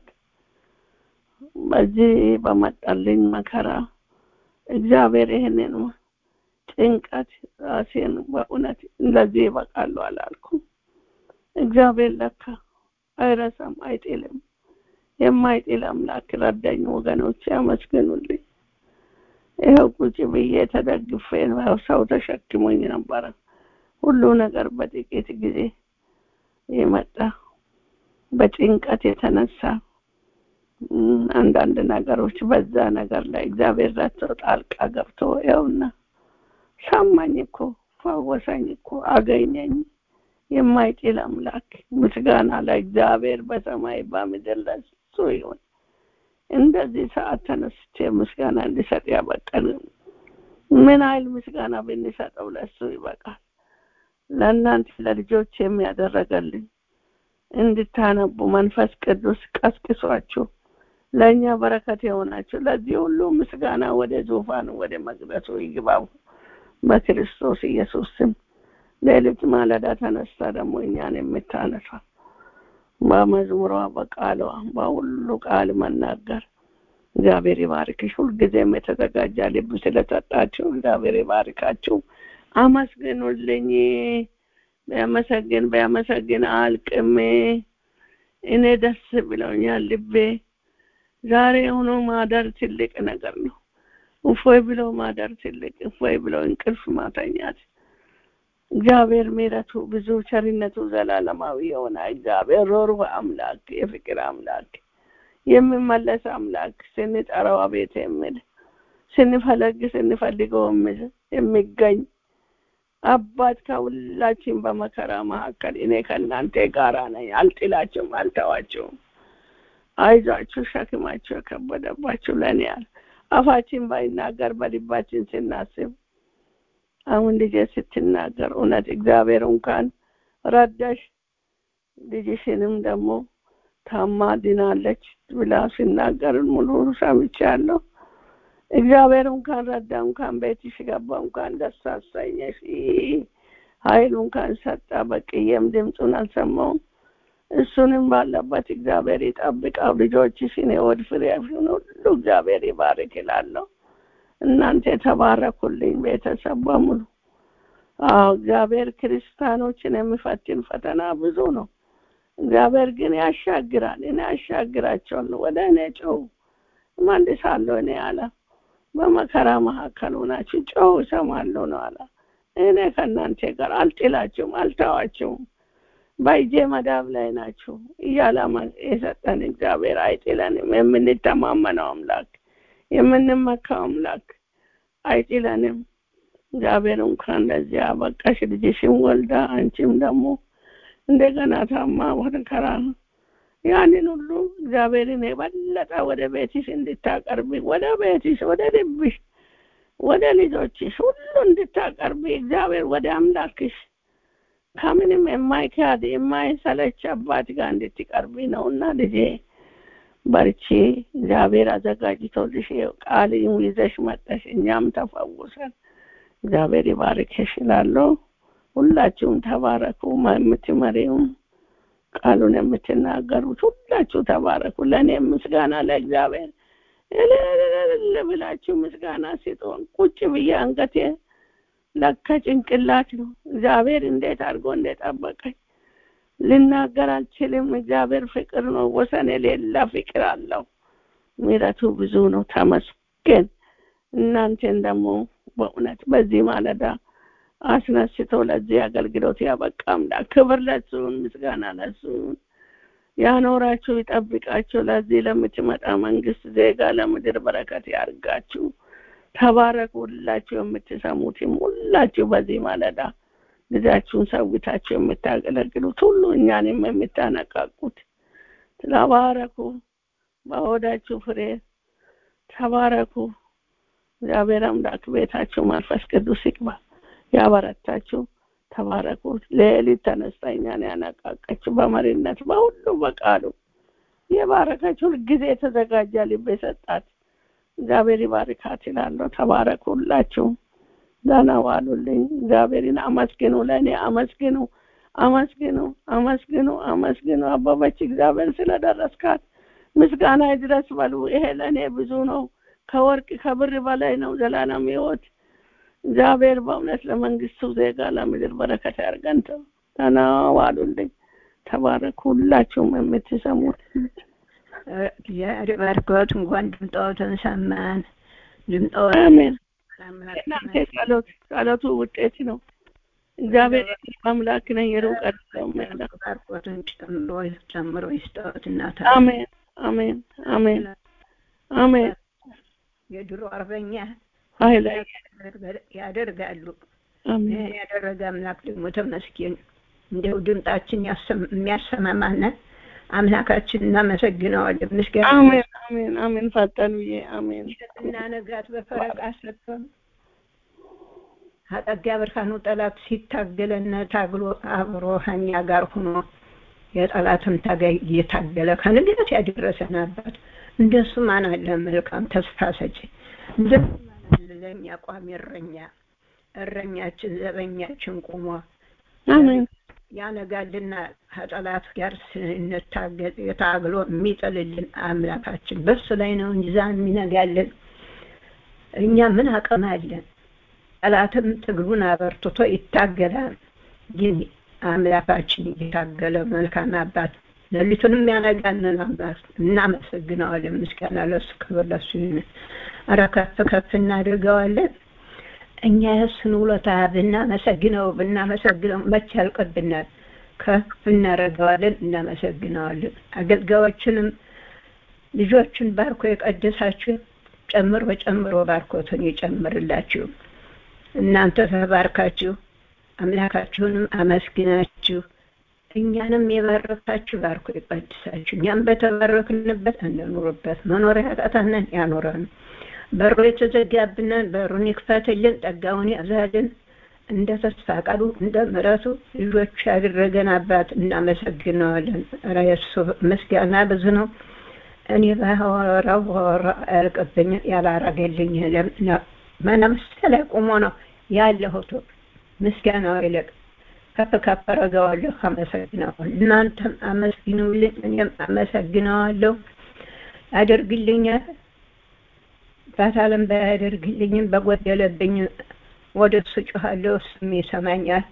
በዚህ በመጣልኝ መከራ እግዚአብሔር ይህንን ጭንቀት ራሴን በእውነት ለዚህ ይበቃሉ አላልኩም። እግዚአብሔር ለካ አይረሳም፣ አይጥልም። የማይጥል አምላክ ረዳኝ። ወገኖች ያመስግኑልኝ። ይኸው ቁጭ ብዬ ተደግፌ ሰው ተሸክሞኝ ነበረ። ሁሉ ነገር በጥቂት ጊዜ የመጣ በጭንቀት የተነሳ አንዳንድ ነገሮች በዛ ነገር ላይ እግዚአብሔር ረድቶ ጣልቃ ገብቶ ይኸውና ሰማኝ እኮ ፈወሰኝ እኮ አገኘኝ። የማይጥል አምላክ ምስጋና ለእግዚአብሔር በሰማይ በምድር ለሱ ይሁን። እንደዚህ ሰዓት ተነስቼ ምስጋና እንዲሰጥ ያበቀን ምን አይል ምስጋና ብንሰጠው ለሱ ይበቃል። ለእናንተ ለልጆች የሚያደረገልኝ እንድታነቡ መንፈስ ቅዱስ ቀስቅሷችሁ ለእኛ በረከት የሆናችሁ ለዚህ ሁሉ ምስጋና ወደ ዙፋኑ ወደ መቅደሱ ይግባው በክርስቶስ ኢየሱስ ስም። ሌሊት ማለዳ ተነስታ ደግሞ እኛን የምታነሳ በመዝሙሯ በቃሏ በሁሉ ቃል መናገር እግዚአብሔር ይባርክሽ። ሁልጊዜም የተዘጋጀ ልብ ስለሰጣችሁ እግዚአብሔር ይባርካችሁ። አመስግኑልኝ። ቢያመሰግን ቢያመሰግን አልቅም። እኔ ደስ ብለውኛል ልቤ። ዛሬ ሆኖ ማደር ትልቅ ነገር ነው። እፎይ ብሎ ማደር ትልቅ እፎይ ብሎ እንቅልፍ ማተኛት እግዚአብሔር ምሕረቱ ብዙ ቸርነቱ ዘላለማዊ የሆነ እግዚአብሔር ሮሩህ አምላክ የፍቅር አምላክ የሚመለስ አምላክ ስንጠራው አቤት የሚል ስንፈለግ ስንፈልገው የሚል የሚገኝ አባት ከሁላችን በመከራ መካከል እኔ ከእናንተ ጋራ ነኝ፣ አልጥላችሁም፣ አልተዋችሁም። አይዟችሁ ሸክማችሁ የከበደባችሁ ለእኔ ያል አፋችን ባይናገር በልባችን ስናስብ አሁን ልጄ ስትናገር እውነት እግዚአብሔር እንኳን ረዳሽ፣ ልጅሽንም ደግሞ ታማ ድናለች ብላ ሲናገር ሙሉ ሰምቻለሁ። እግዚአብሔር እንኳን ረዳ፣ እንኳን ቤትሽ ገባ፣ እንኳን ደስ አሰኘሽ፣ ኃይሉ እንኳን ሰጣ። በቅዬም ድምፁን አልሰማውም። እሱንም ባለበት እግዚአብሔር ይጠብቀው። ልጆችሽን የወድ ፍሬሽን ሁሉ እግዚአብሔር ይባርክ ይላለሁ። እናንተ የተባረኩልኝ ቤተሰብ በሙሉ። አዎ እግዚአብሔር ክርስቲያኖችን የሚፈትን ፈተና ብዙ ነው። እግዚአብሔር ግን ያሻግራል። እኔ ያሻግራቸዋለሁ። ወደ እኔ ጮው እመልሳለሁ። እኔ አለ በመከራ መካከል ሆናችሁ ጮው እሰማለሁ ነው አለ። እኔ ከእናንተ ጋር አልጥላችሁም፣ አልተዋችሁም። በእጄ መዳብ ላይ ናችሁ እያለ የሰጠን እግዚአብሔር አይጥለንም። የምንተማመነው አምላክ የምንመካው አምላክ አይጥለንም። እግዚአብሔር እንኳን ለዚህ አበቃሽ። ልጅሽም ወልዳ አንቺም ደግሞ እንደገና ታማ መከራ ያንን ሁሉ እግዚአብሔርን የበለጠ ወደ ቤትሽ እንድታቀርቢ ወደ ቤትሽ፣ ወደ ልብሽ፣ ወደ ልጆችሽ ሁሉ እንድታቀርቢ እግዚአብሔር ወደ አምላክሽ ከምንም የማይካድ የማይሰለች አባት ጋር እንድትቀርቢ ነውና ልጄ በርቺ። እግዚአብሔር አዘጋጅቶልሽ ቃል ይዘሽ መጠሽ እኛም ተፈውሰን እግዚአብሔር ይባርክሽ እላለሁ። ሁላችሁም ተባረኩ። የምትመሪውም ቃሉን የምትናገሩት ሁላችሁ ተባረኩ። ለእኔ ምስጋና ለእግዚአብሔር እልል ብላችሁ ምስጋና ሲጦን ቁጭ ብዬ አንገቴ ለካ ጭንቅላት ነው። እግዚአብሔር እንዴት አድርጎ እንደጠበቀኝ ልናገር አልችልም። እግዚአብሔር ፍቅር ነው፣ ወሰን የሌለ ፍቅር አለው። ምሕረቱ ብዙ ነው። ተመስገን። እናንተን ደግሞ በእውነት በዚህ ማለዳ አስነስቶ ለዚህ አገልግሎት ያበቃ አምላክ ክብር ለሱን፣ ምስጋና ለሱን ያኖራችሁ ይጠብቃችሁ። ለዚህ ለምትመጣ መንግስት ዜጋ ለምድር በረከት ያርጋችሁ። ተባረኩ። ሁላችሁ የምትሰሙትም ሁላችሁ በዚህ ማለዳ ጊዜያችሁን ሰውታችሁ የምታገለግሉት ሁሉ እኛንም የምታነቃቁት ተባረኩ። በሆዳችሁ ፍሬ ተባረኩ። እግዚአብሔር አምላክ ቤታችሁ መንፈስ ቅዱስ ይግባ፣ ያበረታችሁ። ተባረኩ። ሌሊት ተነስታ እኛን ያነቃቀችው በመሪነት በሁሉ በቃሉ የባረከችው ሁልጊዜ የተዘጋጀ ልብ የሰጣት እግዚአብሔር ይባርካት ይላለሁ። ተባረኩ ሁላችሁ። ደህና ዋሉልኝ። እግዚአብሔርን አመስግኑ፣ ለእኔ አመስግኑ፣ አመስግኑ፣ አመስግኑ፣ አመስግኑ። አበበች እግዚአብሔር ስለደረስካት ምስጋና ይድረስ በሉ። ይሄ ለእኔ ብዙ ነው፣ ከወርቅ ከብር በላይ ነው። ዘላለም ሕይወት እግዚአብሔር በእውነት ለመንግስቱ ዜጋ ለምድር በረከት ያርገን። ደህና ዋሉልኝ። ተባረኩ ሁላችሁም የምትሰሙት እግዚአብሔር ባርኮት። እንኳን ድምጣዎትን ሰማን። ድምጣዎት አሜን። እናንተ ጸሎት ጸሎቱ ውጤት ነው። እግዚአብሔር አምላክ ነኝ የሩቅ አይደለም ያለ ባርኮትን ጨምሮ ጨምሮ ይስጠዎት እናታ አሜን አሜን አሜን አሜን የድሮ አርበኛ ኃይለ ያደርጋሉ። አሜን ይህን ያደረገ አምላክ ደግሞ ተመስገን። እንደው ድምጣችን ያሰም- የሚያሰማማን አምላካችን እናመሰግነዋለን። ምስጋና አሜን አሜን አሜን ፈጠኑዬ አሜን እና ነጋት በፈረቃ ሰጥቶን አጠጋ ብርሃኑ ጠላት ሲታገለና ታግሎ አብሮ ከእኛ ጋር ሆኖ የጠላትን ታጋይ እየታገለ ከንጋት ያደረሰን አባት እንደሱ ማን አለ? መልካም ተስፋ ሰጪ እንደሱ ማን አለ? ለእኛ ቋሚ እረኛ እረኛችን ዘበኛችን ቆሞ አሜን ያነጋልና ከጠላት ጋር ስንታገል የታግሎ የሚጥልልን አምላካችን በሱ ላይ ነው እንጂ ዛ የሚነጋልን እኛ ምን አቅም አለን? ጠላትም ትግሉን አበርትቶ ይታገላል። ግን አምላካችን እየታገለ መልካም አባት ሌሊቱንም ያነጋንን አባት እናመሰግነዋለን። ምስጋና ለሱ ክብር ለሱ ይሁን። ኧረ ከፍ ከፍ እናድርገዋለን። እኛ የእሱን ውለታ ብናመሰግነው ብናመሰግነው መቼ ያልቅብናል። ከፍ እናደርገዋለን፣ እናመሰግነዋለን። አገልጋዮችንም ልጆችን ባርኮ የቀደሳችሁ ጨምሮ ጨምሮ ባርኮትን ይጨምርላችሁ። እናንተ ተባርካችሁ አምላካችሁንም አመስግናችሁ እኛንም የባረካችሁ ባርኮ ይቀድሳችሁ። እኛም በተባረክንበት እንኑርበት። መኖሪያ ያቃተንን ያኖረን። በሩ የተዘጋብንን በሩን ይክፈትልን፣ ጸጋውን ያዛልን። እንደ ተስፋ ቃሉ እንደ ምሕረቱ ልጆች ያደረገን አባት እናመሰግነዋለን። ኧረ የእሱ ምስጋና ብዙ ነው። እኔ ባወራው ባወራው አያልቅብኝም። ያላረገልኝ መነምስተ ላይ ቆሞ ነው ያለሁት። ምስጋናው ይልቅ ከፍ ከፍ አደርገዋለሁ፣ አመሰግነዋለሁ። እናንተም አመስግኑልኝ፣ እኔም አመሰግነዋለሁ። ያደርግልኛል ባታለም ባያደርግልኝም በጎደለብኝ ወደ እሱ ጮኻለሁ፣ እሱም ይሰማኛል።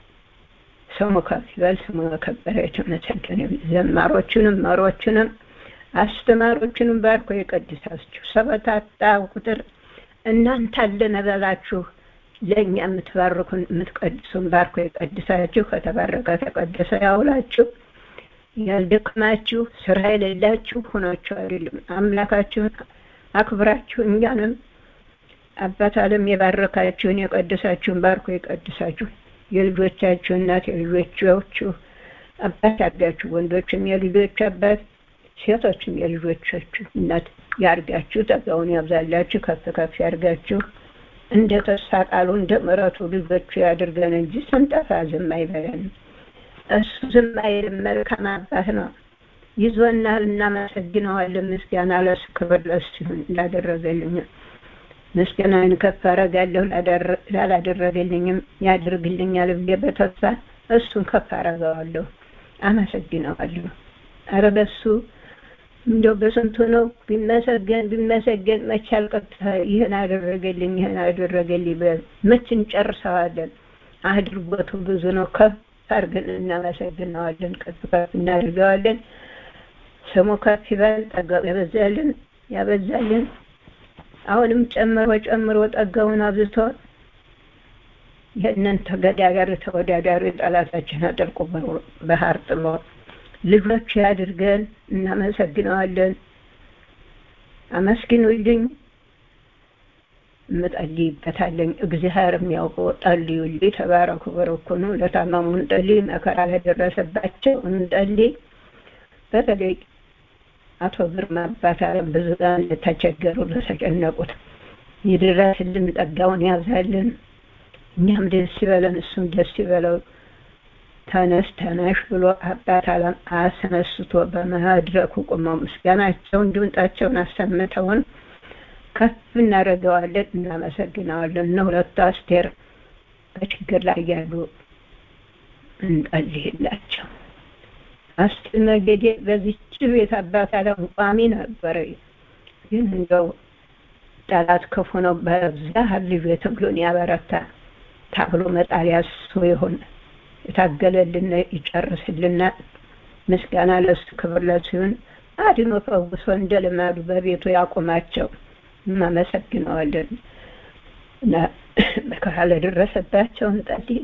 ስሙ ከፍ ይበል፣ ስሙ የከበረ የተመሰገነ ይሁን። ዘማሮቹንም መሮቹንም አስተማሪዎቹንም ባርኮ የቀድሳችሁ ሰበታታ ቁጥር እናንተ አለን በላችሁ ለእኛ የምትባርኩን የምትቀድሱን ባርኮ የቀድሳችሁ ከተባረከ ተቀደሰ ያውላችሁ። ያልደክማችሁ ስራ የሌላችሁ ሆናችሁ አይደለም አምላካችሁን አክብራችሁ እኛንም አባት ዓለም የባረካችሁን የቀደሳችሁን ባርኮ የቀድሳችሁ የልጆቻችሁ እናት የልጆቻችሁ አባት ያርጋችሁ። ወንዶችም የልጆች አባት ሴቶችም የልጆቻችሁ እናት ያርጋችሁ። ጸጋውን ያብዛላችሁ፣ ከፍ ከፍ ያርጋችሁ። እንደ ተስፋ ቃሉ እንደ ምሕረቱ ልጆቹ ያድርገን እንጂ ስንጠፋ ዝም አይበለን። እሱ ዝም አይልም። መልካም አባት ነው። ይዞናል። እናመሰግነዋለን። ምስጋና ለሱ ክብር ለሱ ይሁን። ላደረገልኝ ምስጋናን ከፍ አደርጋለሁ። ላላደረገልኝም ያደርግልኛል ብዬ በተስፋ እሱን ከፍ አደርገዋለሁ፣ አመሰግነዋለሁ። ኧረ በሱ እንደው በስንቱ ነው ቢመሰገን ቢመሰገን መቼ አልቀጥታ ይህን አደረገልኝ ይህን አደረገልኝ መች እንጨርሰዋለን። አድርጎቱ ብዙ ነው። ከፍ አድርገን እናመሰግነዋለን፣ ከፍ ከፍ እናድርገዋለን። ስሙ ከፍ ይበል፣ ጸጋው ይበዛልን። ያበዛልን አሁንም ጨምሮ ጨምሮ ጠጋውን አብዝቶ ይህንን ተገዳዳሪ ተወዳዳሪ ጠላታችን አጠልቆ ባህር ጥሎ ልጆች ያድርገን። እናመሰግነዋለን። አመስግኑልኝ። እምጸልይበታለኝ እግዚአብሔር የሚያውቀው ጸልዩልኝ። ተባረኩ፣ በረኩኑ። ለታመሙ እንጸልይ፣ መከራ ለደረሰባቸው እንጸልይ። በተለይ አቶ ግርማ አባት አለም ብዙ ጋር ለተቸገሩ ለተጨነቁት ይድረስልን፣ ጸጋውን ያብዛልን። እኛም ደስ ይበለን፣ እሱም ደስ ይበለው። ተነስ ተነሽ ብሎ አባት አለም አስነስቶ በመድረኩ ቁመው ምስጋናቸውን ድምጣቸውን አሰምተውን ከፍ እናደርገዋለን፣ እናመሰግነዋለን። እነ ሁለቱ አስቴር በችግር ላይ ያሉ እንጸልይላቸው። አስቴር መገዴ በዚች ቤት አባት አለም ቋሚ ነበረ፣ ግን እንደው ጠላት ክፉ ነው። በዛ ልጅ ትግሉን ያበረታ ታብሎ መጣሊያ እሱ ይሁን የታገለልን ይጨርስልና ምስጋና ለሱ ክብር ለሱ ይሁን። አድኖ ፈውሶ እንደ ልማዱ በቤቱ ያቁማቸው። እናመሰግነዋለን። መከራ ለደረሰባቸው እንጸልይ።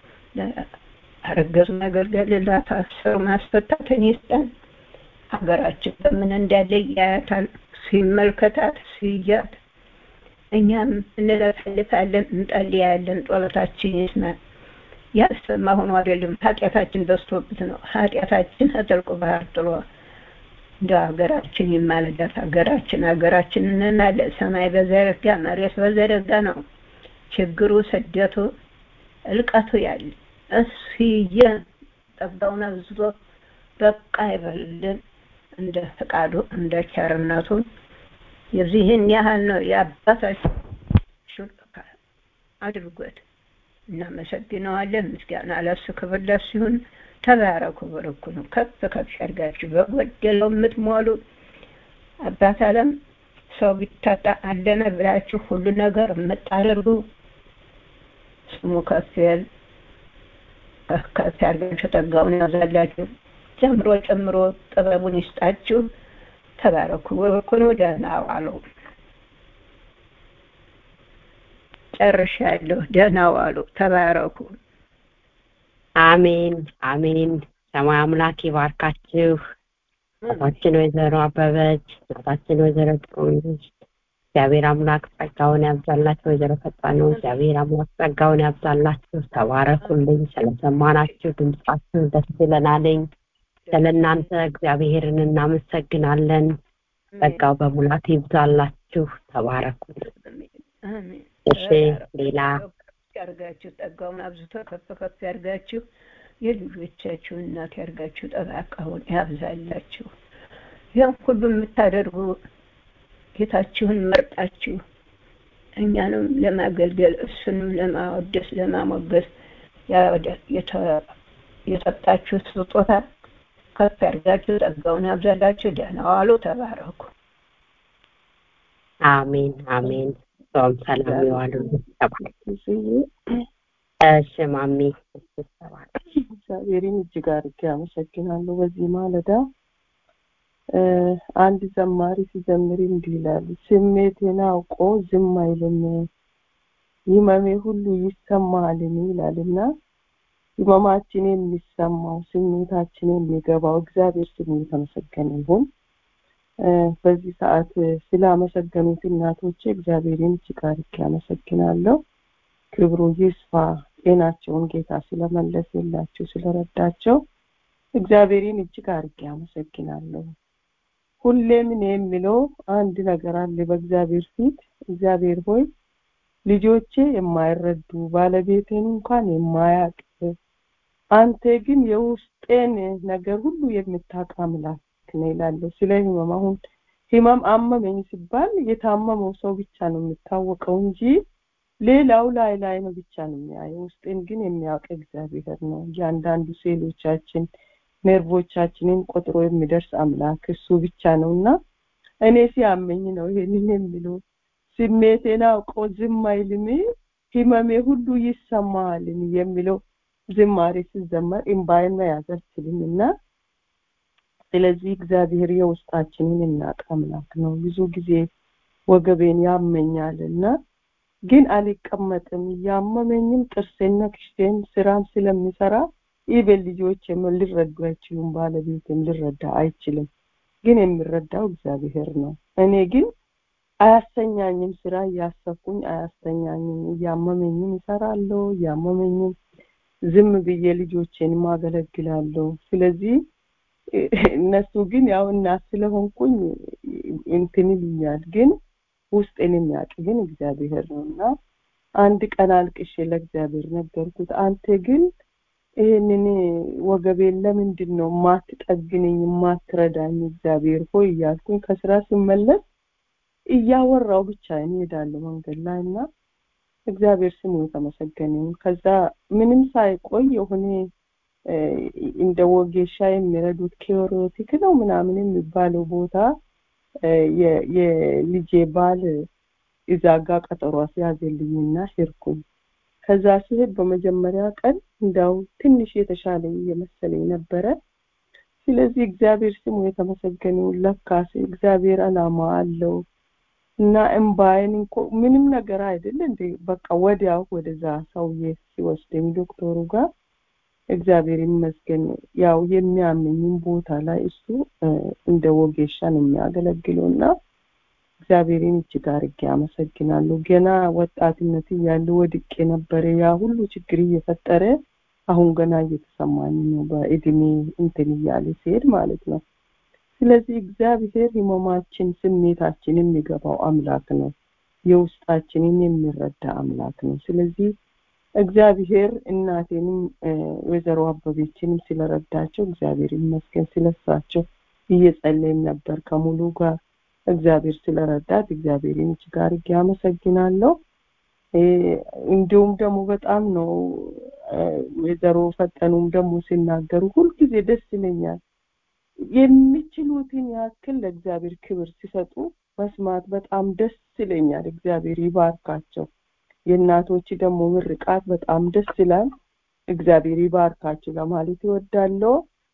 አረገዙ መገልገል ላታሰሩ ማስፈታትን ይስጠን። ሀገራችን በምን እንዳለ ያያታል። ሲመልከታት ሲያት እኛም እንለፈልፋለን፣ እንጸልያለን። ጸሎታችን ይስማ። ያሰማ ሆኖ አይደለም ኃጢአታችን በዝቶብት ነው። ኃጢአታችን ከጥልቁ ባህር ጥሎ እንደ ሀገራችን ይማለዳት። ሀገራችን ሀገራችን እንላለ ሰማይ በዘረጋ መሬት በዘረጋ ነው ችግሩ፣ ስደቱ፣ እልቀቱ ያለ እስየ ጠባውን አብዝቶ በቃ ይበልልን እንደ ፈቃዱ እንደ ቸርነቱ የዚህን ያህል ነው የአባታችን አድርጎት እናመሰግነዋለን። ምስጋና ለሱ ክብር ለሱ ይሁን። ተባረኩ፣ በረኩ ነው። ከፍ ከፍ ያድርጋችሁ። በጎደለው የምትሞሉ አባት አለም ሰው ቢታጣ አለነ ብላችሁ ሁሉ ነገር የምታደርጉ ስሙ ከፍ ያል ከፍ ያድርጋችሁ። ጠጋውን ያዛላችሁ። ጨምሮ ጨምሮ ጥበቡን ይስጣችሁ። ተባረኩ፣ በረኩ ነው። ደህና ዋሉ። ጨርሻለሁ። ደህና ዋሉ። ተባረኩ። አሜን አሜን። ሰማይ አምላክ ይባርካችሁ። እናታችን ወይዘሮ አበበች፣ እናታችን ወይዘሮ ጥሩነሽ እግዚአብሔር አምላክ ጸጋውን ያብዛላችሁ። ወይዘሮ ፈጣነው እግዚአብሔር አምላክ ጸጋውን ያብዛላችሁ። ተባረኩልኝ። ስለሰማናችሁ ድምጻችሁ ደስ ይለናልኝ። ስለ እናንተ እግዚአብሔርን እናመሰግናለን። ጸጋው በሙላት ይብዛላችሁ። ተባረኩልኝ። እሺ ሌላ ያርጋችሁ ጠጋውን አብዝቶ ከፍ ከፍ ያርጋችሁ። የልጆቻችሁ እናት ያርጋችሁ። ጠባቃውን ያብዛላችሁ። ያን ሁሉ የምታደርጉ ጌታችሁን መርጣችሁ እኛንም ለማገልገል እሱንም ለማወደስ ለማሞገስ የሰጣችሁ ስጦታ ከፍ ያርጋችሁ። ጸጋውን ያብዛላችሁ። ደህና ዋሉ። ተባረኩ። አሜን አሜን። ጾም ሰላም ይዋሉ። እሺ ማሚ እግዚአብሔርን እጅግ አድርጌ አመሰግናለሁ። በዚህ ማለዳ አንድ ዘማሪ ሲዘምር እንዲህ ይላል፣ ስሜቴን አውቆ ዝም አይልም፣ ህመሜ ሁሉ ይሰማልን ይላልና ህመማችን የሚሰማው ስሜታችን የሚገባው እግዚአብሔር ስሙ የተመሰገነ ይሁን። በዚህ ሰዓት ስላመሰገኑት እናቶቼ እግዚአብሔርን እጅግ አድርጌ አመሰግናለሁ። ክብሩ ይስፋ። ጤናቸውን ጌታ ስለመለሰላቸው ስለረዳቸው እግዚአብሔርን እጅግ አድርጌ አመሰግናለሁ። ሁሌም እኔ የሚለው አንድ ነገር አለ በእግዚአብሔር ፊት እግዚአብሔር ሆይ ልጆቼ የማይረዱ ባለቤቴን እንኳን የማያውቅ አንተ ግን የውስጤን ነገር ሁሉ የምታውቅ አምላክ ነው ይላለሁ። ስለ ህመም አሁን ህመም አመመኝ ሲባል የታመመው ሰው ብቻ ነው የሚታወቀው እንጂ ሌላው ላይ ላይ ነው ብቻ ነው የሚያየው። ውስጤን ግን የሚያውቅ እግዚአብሔር ነው። እያንዳንዱ ሴሎቻችን ነርቮቻችንን ቆጥሮ የሚደርስ አምላክ እሱ ብቻ ነው እና እኔ ሲያመኝ ነው ይሄንን የሚለው ስሜቴን አውቆ ዝም አይልም፣ ህመሜ ሁሉ ይሰማልን የሚለው ዝማሬ ሲዘመር እምባይን መያዝ አልችልም እና ስለዚህ እግዚአብሔር የውስጣችንን እናቅ አምላክ ነው ብዙ ጊዜ ወገቤን ያመኛል እና ግን አልቀመጥም እያመመኝም ጥርሴን ነክሼን ስራም ስለሚሰራ ኢቤን ልጆችም ሊረዱ አይችሉም ባለቤትም ሊረዳ አይችልም ግን የሚረዳው እግዚአብሔር ነው እኔ ግን አያሰኛኝም ስራ እያሰብኩኝ አያሰኛኝም እያመመኝም ይሰራለሁ እያመመኝም ዝም ብዬ ልጆቼን ማገለግላለሁ ስለዚህ እነሱ ግን ያው እናት ስለሆንኩኝ እንትን ይሉኛል ግን ውስጤን የሚያውቅ ግን እግዚአብሔር ነው እና አንድ ቀን አልቅሼ ለእግዚአብሔር ነገርኩት አንተ ግን ይህንን ወገቤን ለምንድን ነው ማትጠግነኝ ማትረዳኝ እግዚአብሔር ሆይ እያልኩኝ ከስራ ስመለስ እያወራው ብቻ እንሄዳለሁ መንገድ ላይ እና እግዚአብሔር ስሙ የተመሰገነ ከዛ ምንም ሳይቆይ የሆነ እንደ ወጌሻ የሚረዱት ኬሮቲክ ነው ምናምን የሚባለው ቦታ የልጄ ባል እዛ ጋ ቀጠሮ ሲያዘልኝና ሄድኩኝ ከዛ ሲሄድ በመጀመሪያ ቀን እንዳው ትንሽ የተሻለ እየመሰለኝ ነበረ ስለዚህ እግዚአብሔር ስሙ የተመሰገነው ለካስ እግዚአብሔር አላማ አለው እና እምባይን እንኮ ምንም ነገር አይደል እንዴ በቃ ወዲያው ወደዛ ሰውዬ ሲወስደኝ ዶክተሩ ጋር እግዚአብሔር ይመስገን ያው የሚያመኝም ቦታ ላይ እሱ እንደ ወጌሻ ነው የሚያገለግለው እና እግዚአብሔርን እጅግ አድርጌ አመሰግናለሁ ገና ወጣትነት እያለ ወድቄ ነበረ ያ ሁሉ ችግር እየፈጠረ አሁን ገና እየተሰማኝ ነው በእድሜ እንትን እያለ ሲሄድ ማለት ነው ስለዚህ እግዚአብሔር ህመማችን ስሜታችን የሚገባው አምላክ ነው የውስጣችንን የሚረዳ አምላክ ነው ስለዚህ እግዚአብሔር እናቴንም ወይዘሮ አበቤችንም ስለረዳቸው እግዚአብሔር ይመስገን ስለሳቸው እየጸለይም ነበር ከሙሉ ጋር እግዚአብሔር ስለረዳት እግዚአብሔርን እጅግ አድርጌ አመሰግናለሁ እንዲሁም ደግሞ በጣም ነው ወይዘሮ ፈጠኑም ደግሞ ሲናገሩ ሁልጊዜ ደስ ይለኛል የሚችሉትን ያክል ለእግዚአብሔር ክብር ሲሰጡ መስማት በጣም ደስ ይለኛል እግዚአብሔር ይባርካቸው የእናቶች ደግሞ ምርቃት በጣም ደስ ይላል እግዚአብሔር ይባርካቸው ለማለት ይወዳለሁ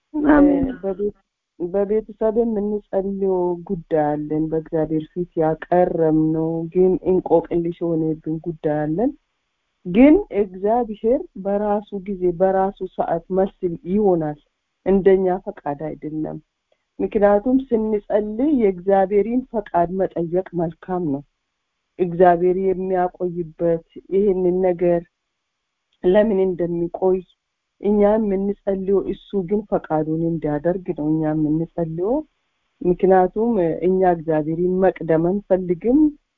በቤተሰብ የምንጸልየው ጉዳይ አለን በእግዚአብሔር ፊት ያቀረም ነው ግን እንቆቅልሽ የሆነብን ጉዳይ አለን ግን እግዚአብሔር በራሱ ጊዜ በራሱ ሰዓት መልስ ይሆናል እንደኛ ፈቃድ አይደለም ምክንያቱም ስንጸልይ የእግዚአብሔርን ፈቃድ መጠየቅ መልካም ነው እግዚአብሔር የሚያቆይበት ይህንን ነገር ለምን እንደሚቆይ እኛ የምንጸልየው እሱ ግን ፈቃዱን እንዲያደርግ ነው እኛ የምንጸልየው ምክንያቱም እኛ እግዚአብሔርን መቅደም አንፈልግም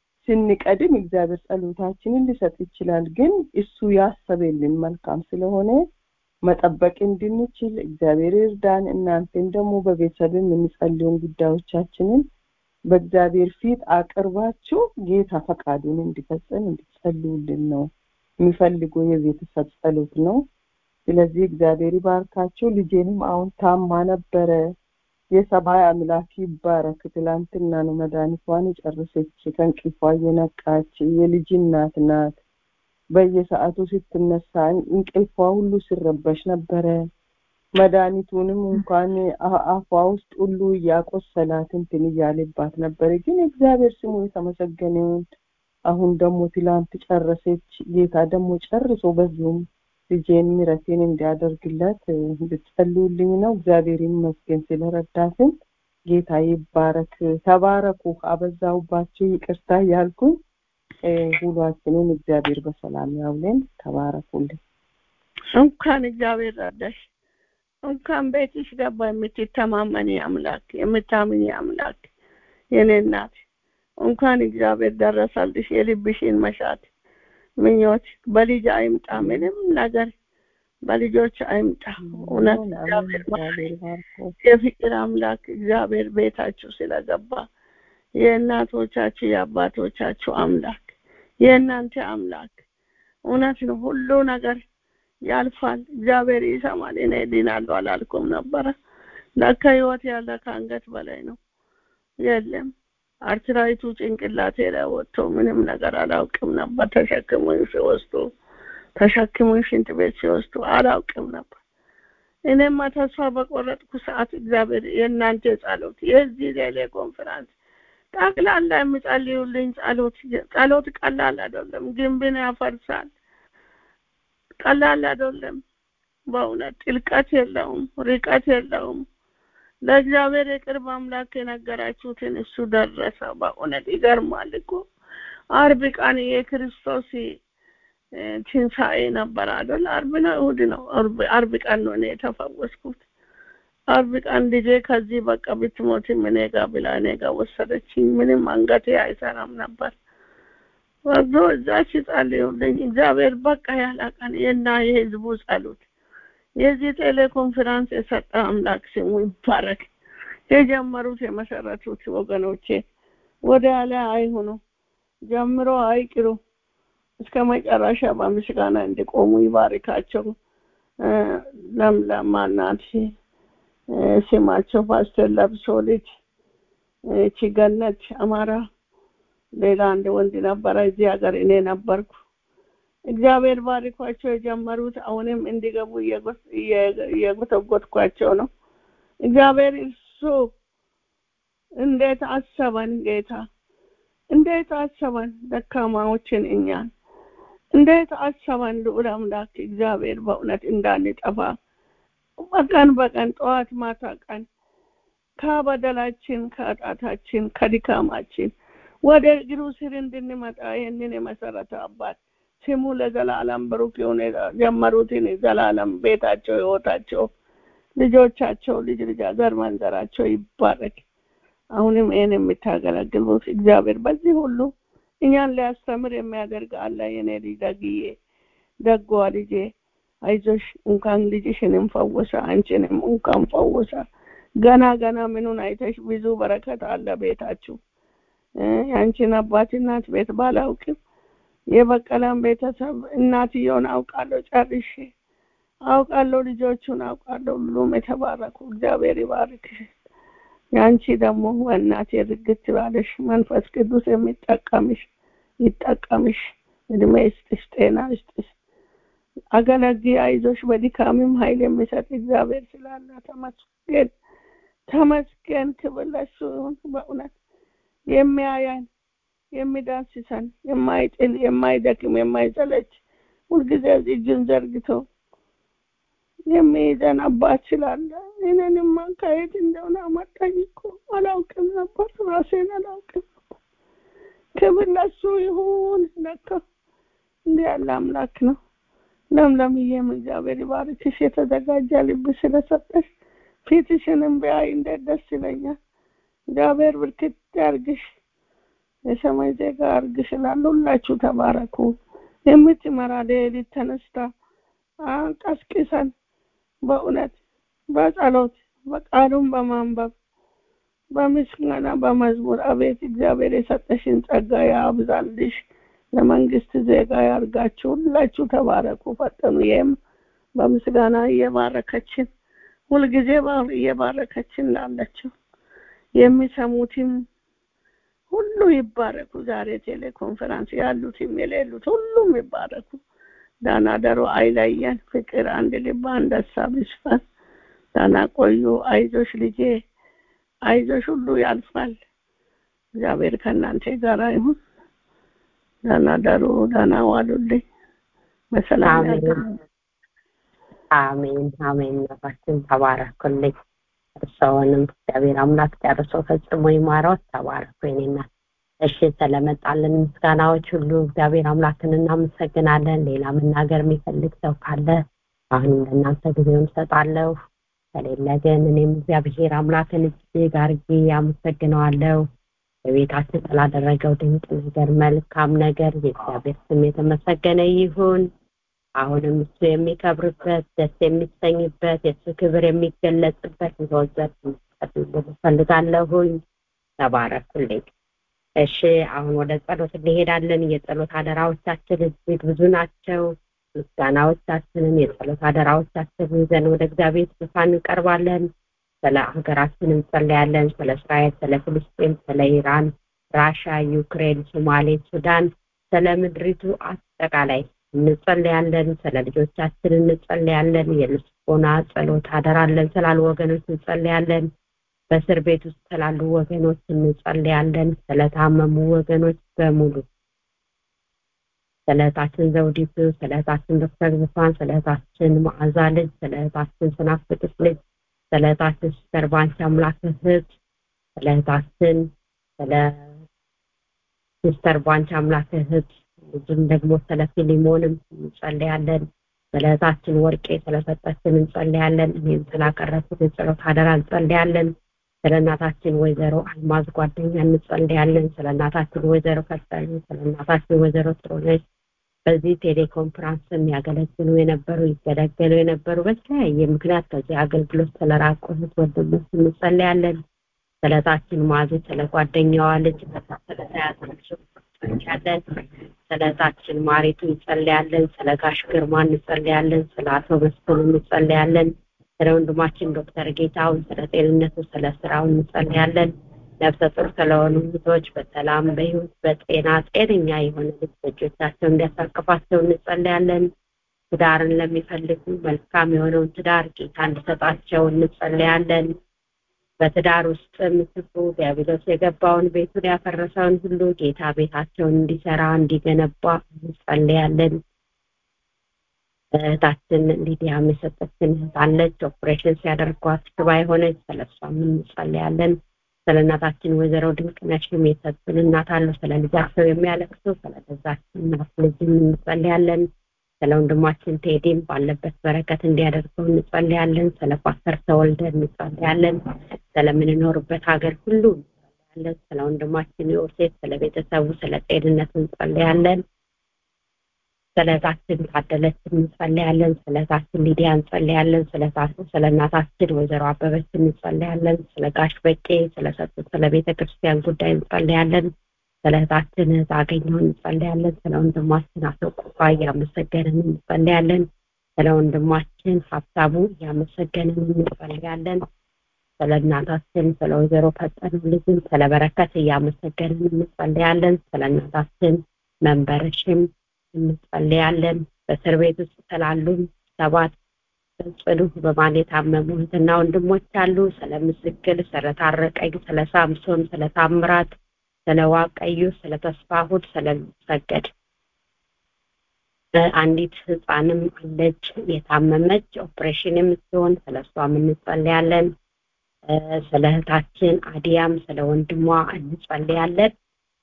ስንቀድም እግዚአብሔር ጸሎታችንን ሊሰጥ ይችላል ግን እሱ ያሰበልን መልካም ስለሆነ መጠበቅ እንድንችል እግዚአብሔር ይርዳን እናንተን ደግሞ በቤተሰብ የምንጸልየውን ጉዳዮቻችንን በእግዚአብሔር ፊት አቅርባችሁ ጌታ ፈቃዱን እንዲፈጽም እንዲጸልዩልን ነው የሚፈልገው የቤተሰብ ጸሎት ነው ስለዚህ እግዚአብሔር ይባርካቸው ልጄንም አሁን ታማ ነበረ የሰማይ አምላክ ይባረክ ትላንትና ነው መድኃኒቷን የጨረሰች ከእንቅልፏ እየነቃች የልጅ እናት ናት በየሰዓቱ ስትነሳ እንቅልፏ ሁሉ ሲረበሽ ነበረ መድኃኒቱንም እንኳን አፏ ውስጥ ሁሉ እያቆሰላት እንትን እያለባት ነበረ ግን እግዚአብሔር ስሙ የተመሰገነውን አሁን ደግሞ ትላንት ጨረሰች ጌታ ደግሞ ጨርሶ በዚሁም ልጄን ምረቴን እንዲያደርግለት እንድትጸልዩልኝ ነው እግዚአብሔር ይመስገን ስለረዳትን ጌታ ይባረክ ተባረኩ አበዛውባችሁ ይቅርታ እያልኩኝ ሁሏችንን እግዚአብሔር በሰላም ያውለን ተባረኩልን እንኳን እግዚአብሔር ረዳሽ እንኳን ቤትሽ ገባ የምትተማመኒ አምላክ የምታምኒ አምላክ የኔ እናት እንኳን እግዚአብሔር ደረሰልሽ የልብሽን መሻት ምኞት በልጅ አይምጣ ምንም ነገር በልጆች አይምጣ እውነት እግዚአብሔር የፍቅር አምላክ እግዚአብሔር ቤታችሁ ስለገባ የእናቶቻችሁ የአባቶቻችሁ አምላክ የእናንተ አምላክ እውነት ነው ሁሉ ነገር ያልፋል እግዚአብሔር ይሰማል እኔ ድናለሁ አላልኩም ነበረ ለካ ህይወት ያለ ከአንገት በላይ ነው የለም አርትራይቱ ጭንቅላቴ ላይ ወጥቶ ምንም ነገር አላውቅም ነበር ተሸክሙኝ ሲወስዱ ተሸክሙኝ ሽንት ቤት ሲወስዱ አላውቅም ነበር እኔማ ተስፋ በቆረጥኩ ሰዓት እግዚአብሔር የእናንተ ጸሎት የዚህ ሌሌ ኮንፈራንስ ጠቅላላ የሚጸልዩልኝ ጸሎት ጸሎት ቀላል አይደለም፣ ግንብን ያፈርሳል። ቀላል አይደለም። በእውነት ጥልቀት የለውም፣ ርቀት የለውም። ለእግዚአብሔር የቅርብ አምላክ የነገራችሁትን እሱ ደረሰ። በእውነት ይገርማል እኮ አርብ ቀን የክርስቶስ ትንሣኤ ነበር አይደል? አርብ ነው እሑድ ነው? አርብ ቀን ነው እኔ የተፈወስኩት። አርብ ቀን ልጄ ከዚህ በቃ ብትሞትም እኔ ጋ ብላ እኔ ጋ ወሰደችኝ። ምንም አንገቴ አይሰራም ነበር። ወርዶ እዛ ሲጸልዩልኝ እግዚአብሔር በቃ ያለ ቀን የና የህዝቡ ጸሎት የዚህ ቴሌኮንፈረንስ የሰጠ አምላክ ስሙ ይባረክ። የጀመሩት የመሰረቱት ወገኖቼ ወደ ያለ አይሁኑ፣ ጀምሮ አይቅሩ፣ እስከ መጨረሻ በምስጋና እንዲቆሙ ይባርካቸው። ለምለም ማናት ስማቸው ፓስተር ለብሶ ልጅ እቺ ገነት አማራ፣ ሌላ አንድ ወንድ ነበረ እዚህ ሀገር እኔ ነበርኩ። እግዚአብሔር ባሪኳቸው የጀመሩት አሁንም እንዲገቡ እየጎተጎትኳቸው ነው። እግዚአብሔር እሱ እንዴት አሰበን ጌታ፣ እንዴት አሰበን ደካማዎችን እኛን፣ እንዴት አሰበን ልዑል አምላክ እግዚአብሔር በእውነት እንዳንጠፋ በቀን በቀን ጠዋት ማታ ቀን ከበደላችን ከኃጢአታችን ከድካማችን ወደ እግሩ ስር እንድንመጣ ይህንን የመሰረተ አባት ስሙ ለዘላለም ብሩክ የሆነ ጀመሩትን ዘላለም ቤታቸው ህይወታቸው ልጆቻቸው ልጅ ልጅ ዘር መንዘራቸው ይባረክ። አሁንም ይህን የምታገለግሉት እግዚአብሔር በዚህ ሁሉ እኛን ሊያስተምር የሚያደርግ አለ። የኔ ልጅ ደግዬ ደጓ ልጄ አይዞሽ እንኳን ልጅሽንም ፈወሰ፣ አንቺንም እንኳን ፈወሰ። ገና ገና ምኑን አይተሽ ብዙ በረከት አለ ቤታችሁ። የአንቺን አባት እናት ቤት ባላውቅም የበቀላን ቤተሰብ እናትየውን አውቃለሁ፣ ጨርሼ አውቃለሁ፣ ልጆቹን አውቃለሁ። ሁሉም የተባረኩ እግዚአብሔር ይባርክሽ። የአንቺ ደግሞ በእናት የርግት ባለሽ መንፈስ ቅዱስ የሚጠቀምሽ ይጠቀምሽ፣ እድሜ ይስጥሽ፣ ጤና ይስጥሽ። አገለግ አይዞሽ፣ በድካምም ኃይል የሚሰጥ እግዚአብሔር ስላለ ተመስገን፣ ተመስገን። ክብር ለእሱ ይሁን። በእውነት የሚያያን የሚዳስሰን የማይጥል የማይደክም የማይሰለች ሁልጊዜ እጁን ዘርግቶ የሚይዘን አባት ስላለ እኔንማ ከየት እንደሆነ አመጣኝ እኮ አላውቅም ነበር፣ ራሴን አላውቅም ነበር። ክብር ለሱ ይሁን። ለካ እንዲህ ያለ አምላክ ነው። ለምለምዬም እግዚአብሔር ይባርክሽ፣ የተዘጋጀ ልብ ስለሰጠሽ ፊትሽንም ቢያይ እንዴት ደስ ይለኛል። እግዚአብሔር ብርክት ያርግሽ። የሰማይ ዜጋ አርግሽ እላለሁ። ሁላችሁ ተባረኩ። የምትመራ ሌሊት ተነስታ ቀስቅሰን በእውነት በጸሎት በቃሉን በማንበብ በምስጋና በመዝሙር አቤት እግዚአብሔር የሰጠሽን ጸጋ ያብዛልሽ። ለመንግስት ዜጋ ያርጋችሁ። ሁላችሁ ተባረኩ፣ ፈጠኑ። ይህም በምስጋና እየባረከችን ሁልጊዜ እየባረከችን ላለችው የሚሰሙትም ሁሉ ይባረኩ። ዛሬ ቴሌኮንፈረንስ ያሉትም የሌሉት ሁሉም ይባረኩ። ዳና ደሮ አይለየን። ፍቅር፣ አንድ ልብ፣ አንድ ሀሳብ ይስፈን። ዳና ቆዩ። አይዞሽ ልጄ፣ አይዞሽ፣ ሁሉ ያልፋል። እግዚአብሔር ከእናንተ ጋር ይሁን። ዳና ደሩ፣ ዳና ዋሉልኝ። በሰላም አሜን አሜን። ነፋችን ተባረኩልኝ። እርስዎንም እግዚአብሔር አምላክ ጨርሶ ፈጽሞ ይማረው። ተባረኩ የኔ እናት። እሺ ስለመጣልን ምስጋናዎች ሁሉ እግዚአብሔር አምላክን እናመሰግናለን። ሌላ መናገር የሚፈልግ ሰው ካለ አሁንም ለእናንተ ጊዜውን እሰጣለሁ። ከሌለ ግን እኔም እግዚአብሔር አምላክን እጅግ አድርጌ አመሰግነዋለሁ። በቤታችን ስላደረገው ድንቅ ነገር፣ መልካም ነገር የእግዚአብሔር ስም የተመሰገነ ይሁን። አሁንም እሱ የሚከብርበት ደስ የሚሰኝበት የእሱ ክብር የሚገለጽበት ዘወትር እፈልጋለሁኝ። ተባረኩልኝ። እሺ አሁን ወደ ጸሎት እንሄዳለን። የጸሎት አደራዎቻችን እጅግ ብዙ ናቸው። ምስጋናዎቻችንን የጸሎት አደራዎቻችንን ይዘን ወደ እግዚአብሔር ዙፋን እንቀርባለን። ስለ ሀገራችን እንጸለያለን። ስለ እስራኤል፣ ስለ ፍልስጤም፣ ስለ ኢራን፣ ራሻ፣ ዩክሬን፣ ሶማሌ፣ ሱዳን፣ ስለ ምድሪቱ አጠቃላይ እንጸልያለን። ስለ ልጆቻችን እንጸልያለን። የልቦና ጸሎት አደራለን ስላሉ ወገኖች እንጸልያለን። በእስር ቤት ውስጥ ስላሉ ወገኖች እንጸልያለን። ስለታመሙ ወገኖች በሙሉ ስለ እህታችን ዘውዲቱ፣ ስለ እህታችን ዶክተር ዙፋን፣ ስለ እህታችን መዓዛ ልጅ፣ ስለ እህታችን ስናፍቅስ ልጅ፣ ስለ እህታችን ሲስተር ባንቺ አምላክ እህት፣ ስለ እህታችን ስለ ሲስተር ባንቺ አምላክ እህት ልጅም ደግሞ ስለ ፊሊሞንም እንጸልያለን። ስለ እህታችን ወርቄ ስለሰጠችን እንጸልያለን። እኔም ስላቀረብኩት የጸሎት አደራ እንጸልያለን። ስለ እናታችን ወይዘሮ አልማዝ ጓደኛ እንጸልያለን። ስለ እናታችን ወይዘሮ ከሰሉ፣ ስለ እናታችን ወይዘሮ ጥሩነሽ በዚህ ቴሌኮንፈረንስ የሚያገለግሉ የነበሩ ይገለገሉ የነበሩ በተለያየ ምክንያት ከዚህ አገልግሎት ስለራቁ እህት ወንድሞች እንጸልያለን። ስለ እህታችን ማዚ፣ ስለ ጓደኛዋ ልጅ ስለተያዘችው እንጸልያለን። ስለ እህታችን ማሪቱ እንጸልያለን። ስለ ጋሽ ግርማ እንጸልያለን። ስለ አቶ መስፍን እንጸልያለን። ስለ ወንድማችን ዶክተር ጌታውን ስለ ጤንነቱ ስለ ስራው እንጸልያለን። ነፍሰ ጡር ስለሆኑ ልጆች በሰላም በህይወት በጤና ጤነኛ የሆነ ልጅ በእጆቻቸው እንዲያሳቅፋቸው እንጸልያለን። ትዳርን ለሚፈልጉ መልካም የሆነውን ትዳር ጌታ እንዲሰጣቸው እንጸልያለን። በትዳር ውስጥ ምትኩ ዲያብሎስ የገባውን ቤቱን ያፈረሰውን ሁሉ ጌታ ቤታቸውን እንዲሰራ እንዲገነባ እንጸልያለን። እህታችን ሊዲያም የሰጠችን እህት አለች። ኦፕሬሽን ሲያደርጓት ሽባ የሆነች ስለሷም እንጸልያለን። ስለ እናታችን ወይዘሮ ድንቅነሽም የሰጡን እናት አሉ። ስለ ልጃቸው የሚያለቅሱ ስለ ገዛችን እናት ልጅም እንጸልያለን። ስለ ወንድማችን ቴዲም ባለበት በረከት እንዲያደርገው እንጸልያለን። ስለ ፓስተር ተወልደ እንጸልያለን። ስለምንኖርበት ሀገር ሁሉ እንጸልያለን። ስለ ወንድማችን ዮሴፍ፣ ስለ ቤተሰቡ፣ ስለ ጤንነቱ እንጸልያለን። ስለ እህታችን ታደለች እንጸልያለን። ስለ እህታችን ሊዲያ እንጸልያለን። ስለ ስለ እናታችን ወይዘሮ አበበች እንጸልያለን። ስለ ጋሽ በቄ ስለሰጡት ስለ ቤተ ክርስቲያን ጉዳይ እንጸልያለን። ስለ እህታችን እህት አገኘው እንጸልያለን። ስለ ወንድማችን አቶ ቁፋ እያመሰገንን እንጸልያለን። ስለ ወንድማችን ሀብታሙ እያመሰገንን እንጸልያለን። ስለ እናታችን ስለ ወይዘሮ ፈጠኑ ልጅም ስለ በረከት እያመሰገንን እንጸልያለን። ስለ እናታችን መንበረሽም እንጸልያለን። በእስር ቤት ውስጥ ስላሉ ሰባት ጽኑ በማን የታመሙ እህትና ወንድሞች አሉ። ስለ ምስክል፣ ስለ ታረቀኝ፣ ስለ ሳምሶን፣ ስለ ታምራት፣ ስለ ዋቀዩ፣ ስለ ተስፋሁድ፣ ስለ ሰገድ አንዲት ህፃንም አለች የታመመች ኦፕሬሽን የምትሆን ስለ እሷም እንጸልያለን። ስለ እህታችን አዲያም ስለ ወንድሟ እንጸልያለን።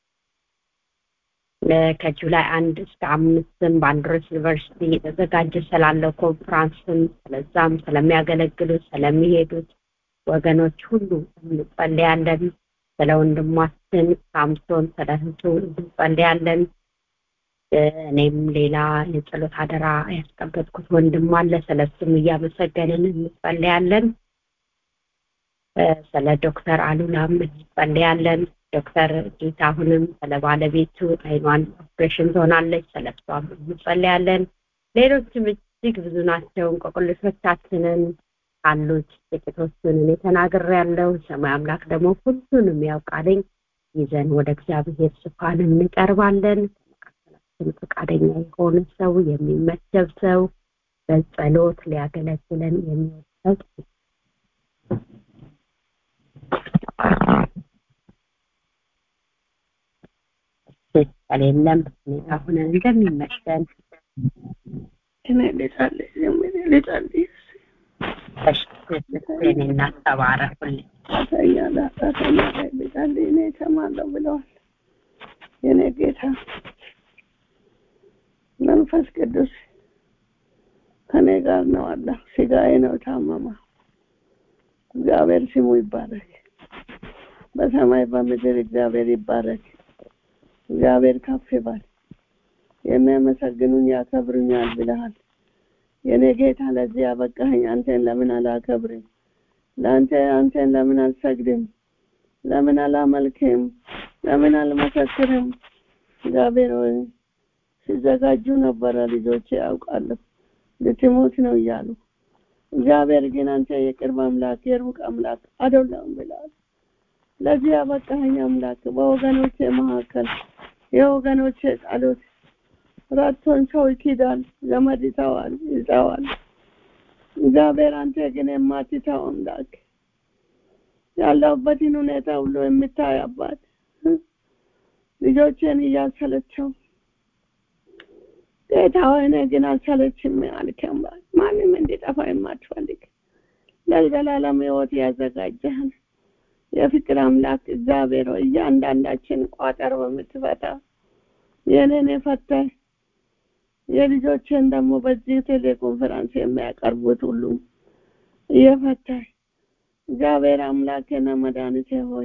ከጁላይ አንድ እስከ አምስትም በአንድሮስ ዩኒቨርሲቲ የተዘጋጀ ስላለው ኮንፍራንስም ስለዛም ስለሚያገለግሉት ስለሚሄዱት ወገኖች ሁሉ እንጸልያለን። ስለ ወንድማችን ሳምሶን ስለ እህቱ እንጸልያለን። እኔም ሌላ የጸሎት አደራ ያስቀመጥኩት ወንድም አለ። ስለ እሱም እያመሰገንን እንጸልያለን። ስለ ዶክተር አሉላም እንጸልያለን። ዶክተር ጌታሁንም ስለ ባለቤቱ አይኗን ኦፕሬሽን ትሆናለች፣ ስለ እሷም እንጸልያለን። ሌሎችም እጅግ ብዙ ናቸው። እንቆቅልሾቻችንን ካሉት ጥቂቶቹን እኔ ተናግሬያለሁ። ሰማይ አምላክ ደግሞ ሁሉንም ያውቃልኝ። ይዘን ወደ እግዚአብሔር ዙፋን እንቀርባለን። ከመካከላችን ፈቃደኛ የሆነ ሰው የሚመደብ ሰው በጸሎት ሊያገለግለን የሚወድ ሰው ከሌለም ሁኔታ ሆነን እንደሚመሰል እኔ ልጸልይ ጀምሬ ልጸልይ እኔ እናስተባረኩልኝ ኃጢአተኛ ለኃጢአተኛ ላይ ልጸልይ እኔ እሰማለሁ ብለዋል የኔ ጌታ መንፈስ ቅዱስ ከኔ ጋር ነው አለ ስጋዬ ነው ታመማ እግዚአብሔር ስሙ ይባረክ በሰማይ በምድር እግዚአብሔር ይባረክ እግዚአብሔር ከፍ ይባል የሚያመሰግኑኝ ያከብሩኛል ብለሃል የኔ ጌታ ለዚህ ያበቃኸኝ አንተን ለምን አላከብርም ለአንተ አንተን ለምን አልሰግድም ለምን አላመልክም ለምን አልመሰክርም እግዚአብሔር ሆይ ሲዘጋጁ ነበረ ልጆቼ ያውቃለሁ ልትሞት ነው እያሉ እግዚአብሔር ግን አንተ የቅርብ አምላክ የሩቅ አምላክ አይደለም ብለሃል ለዚህ ያበቃኸኝ አምላክ በወገኖቼ መካከል የወገኖቼ ጸሎት ረድቶን ሰው ይክዳል፣ ዘመድ ይተዋል፣ ይተዋል። እግዚአብሔር አንተ ግን የማትተው አምላክ ያለሁበትን ሁኔታ ሁሉ የምታይ አባት ልጆቼን እያሰለቸው ጌታ ሆይ እኔ ግን አልሰለችም አልክ አምላክ ማንም እንዲጠፋ የማትፈልግ ለዘላለም ሕይወት ያዘጋጀህን የፍቅር አምላክ እግዚአብሔር ሆይ እያንዳንዳችን ቋጠር በምትፈታ የኔን የፈታህ የልጆችን ደግሞ በዚህ ቴሌኮንፈረንስ የሚያቀርቡት ሁሉ እየፈታህ እግዚአብሔር አምላክና መድኃኒቴ ሆይ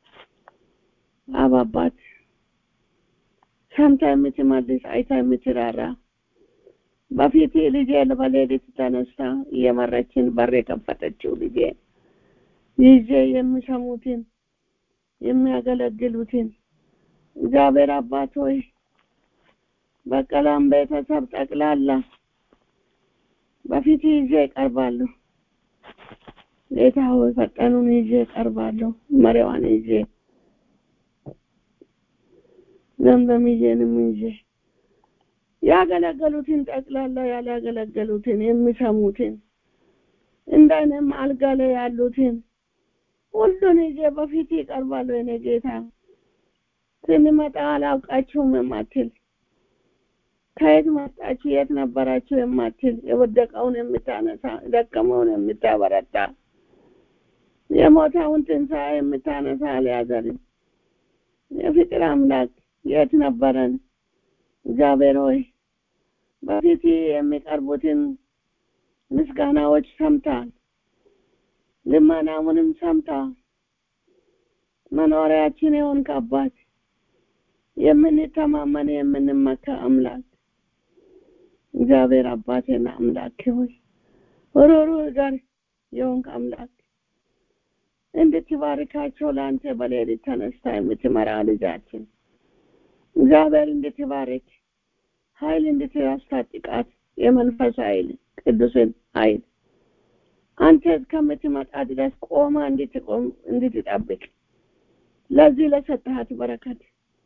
አባባት ሰምታ የምትመልስ አይታ የምትራራ በፊት ልጄ በሌሊት ተነስታ እየመረችን በር የከፈተችው ልጄ ይዤ የሚሰሙትን የሚያገለግሉትን እግዚአብሔር አባት ሆይ በቀላም ቤተሰብ ጠቅላላ በፊት ይዤ እቀርባለሁ። ጌታ ሆይ ፈጠኑን ይዤ እቀርባለሁ። መሪዋን ይዤ ዘምዘምዬንም ይዤ ያገለገሉትን ጠቅላላ ያላገለገሉትን የሚሰሙትን እንደኔም አልጋ ላይ ያሉትን ሁሉን ይዤ በፊት ይቀርባሉ። የኔ ጌታ ስንመጣ አላውቃችሁም የማትል ከየት መጣችሁ የት ነበራችሁ የማትል የወደቀውን የምታነሳ የደከመውን የምታበረታ የሞተውን ትንሣኤ የምታነሳ አልያዘንም። የፍቅር አምላክ የት ነበረን? እግዚአብሔር ሆይ በፊት የሚቀርቡትን ምስጋናዎች ሰምታል። ልመናውንም ሰምታል። መኖሪያችን የሆንክ አባት የምንተማመን የምንመካ አምላክ እግዚአብሔር አባቴና አምላክ ሆይ ሩህሩህ ጋር የሆንክ አምላክ እንድትባርካቸው ለአንተ በሌሊት ተነስታ የምትመራ ልጃችን እግዚአብሔር እንድትባርክ ኃይል እንድታስታጥቃት የመንፈስ ኃይል ቅዱስን ኃይል አንተ እስከምትመጣ ድረስ ቆማ እንድትቆም እንድትጠብቅ ለዚህ ለሰጠሃት በረከት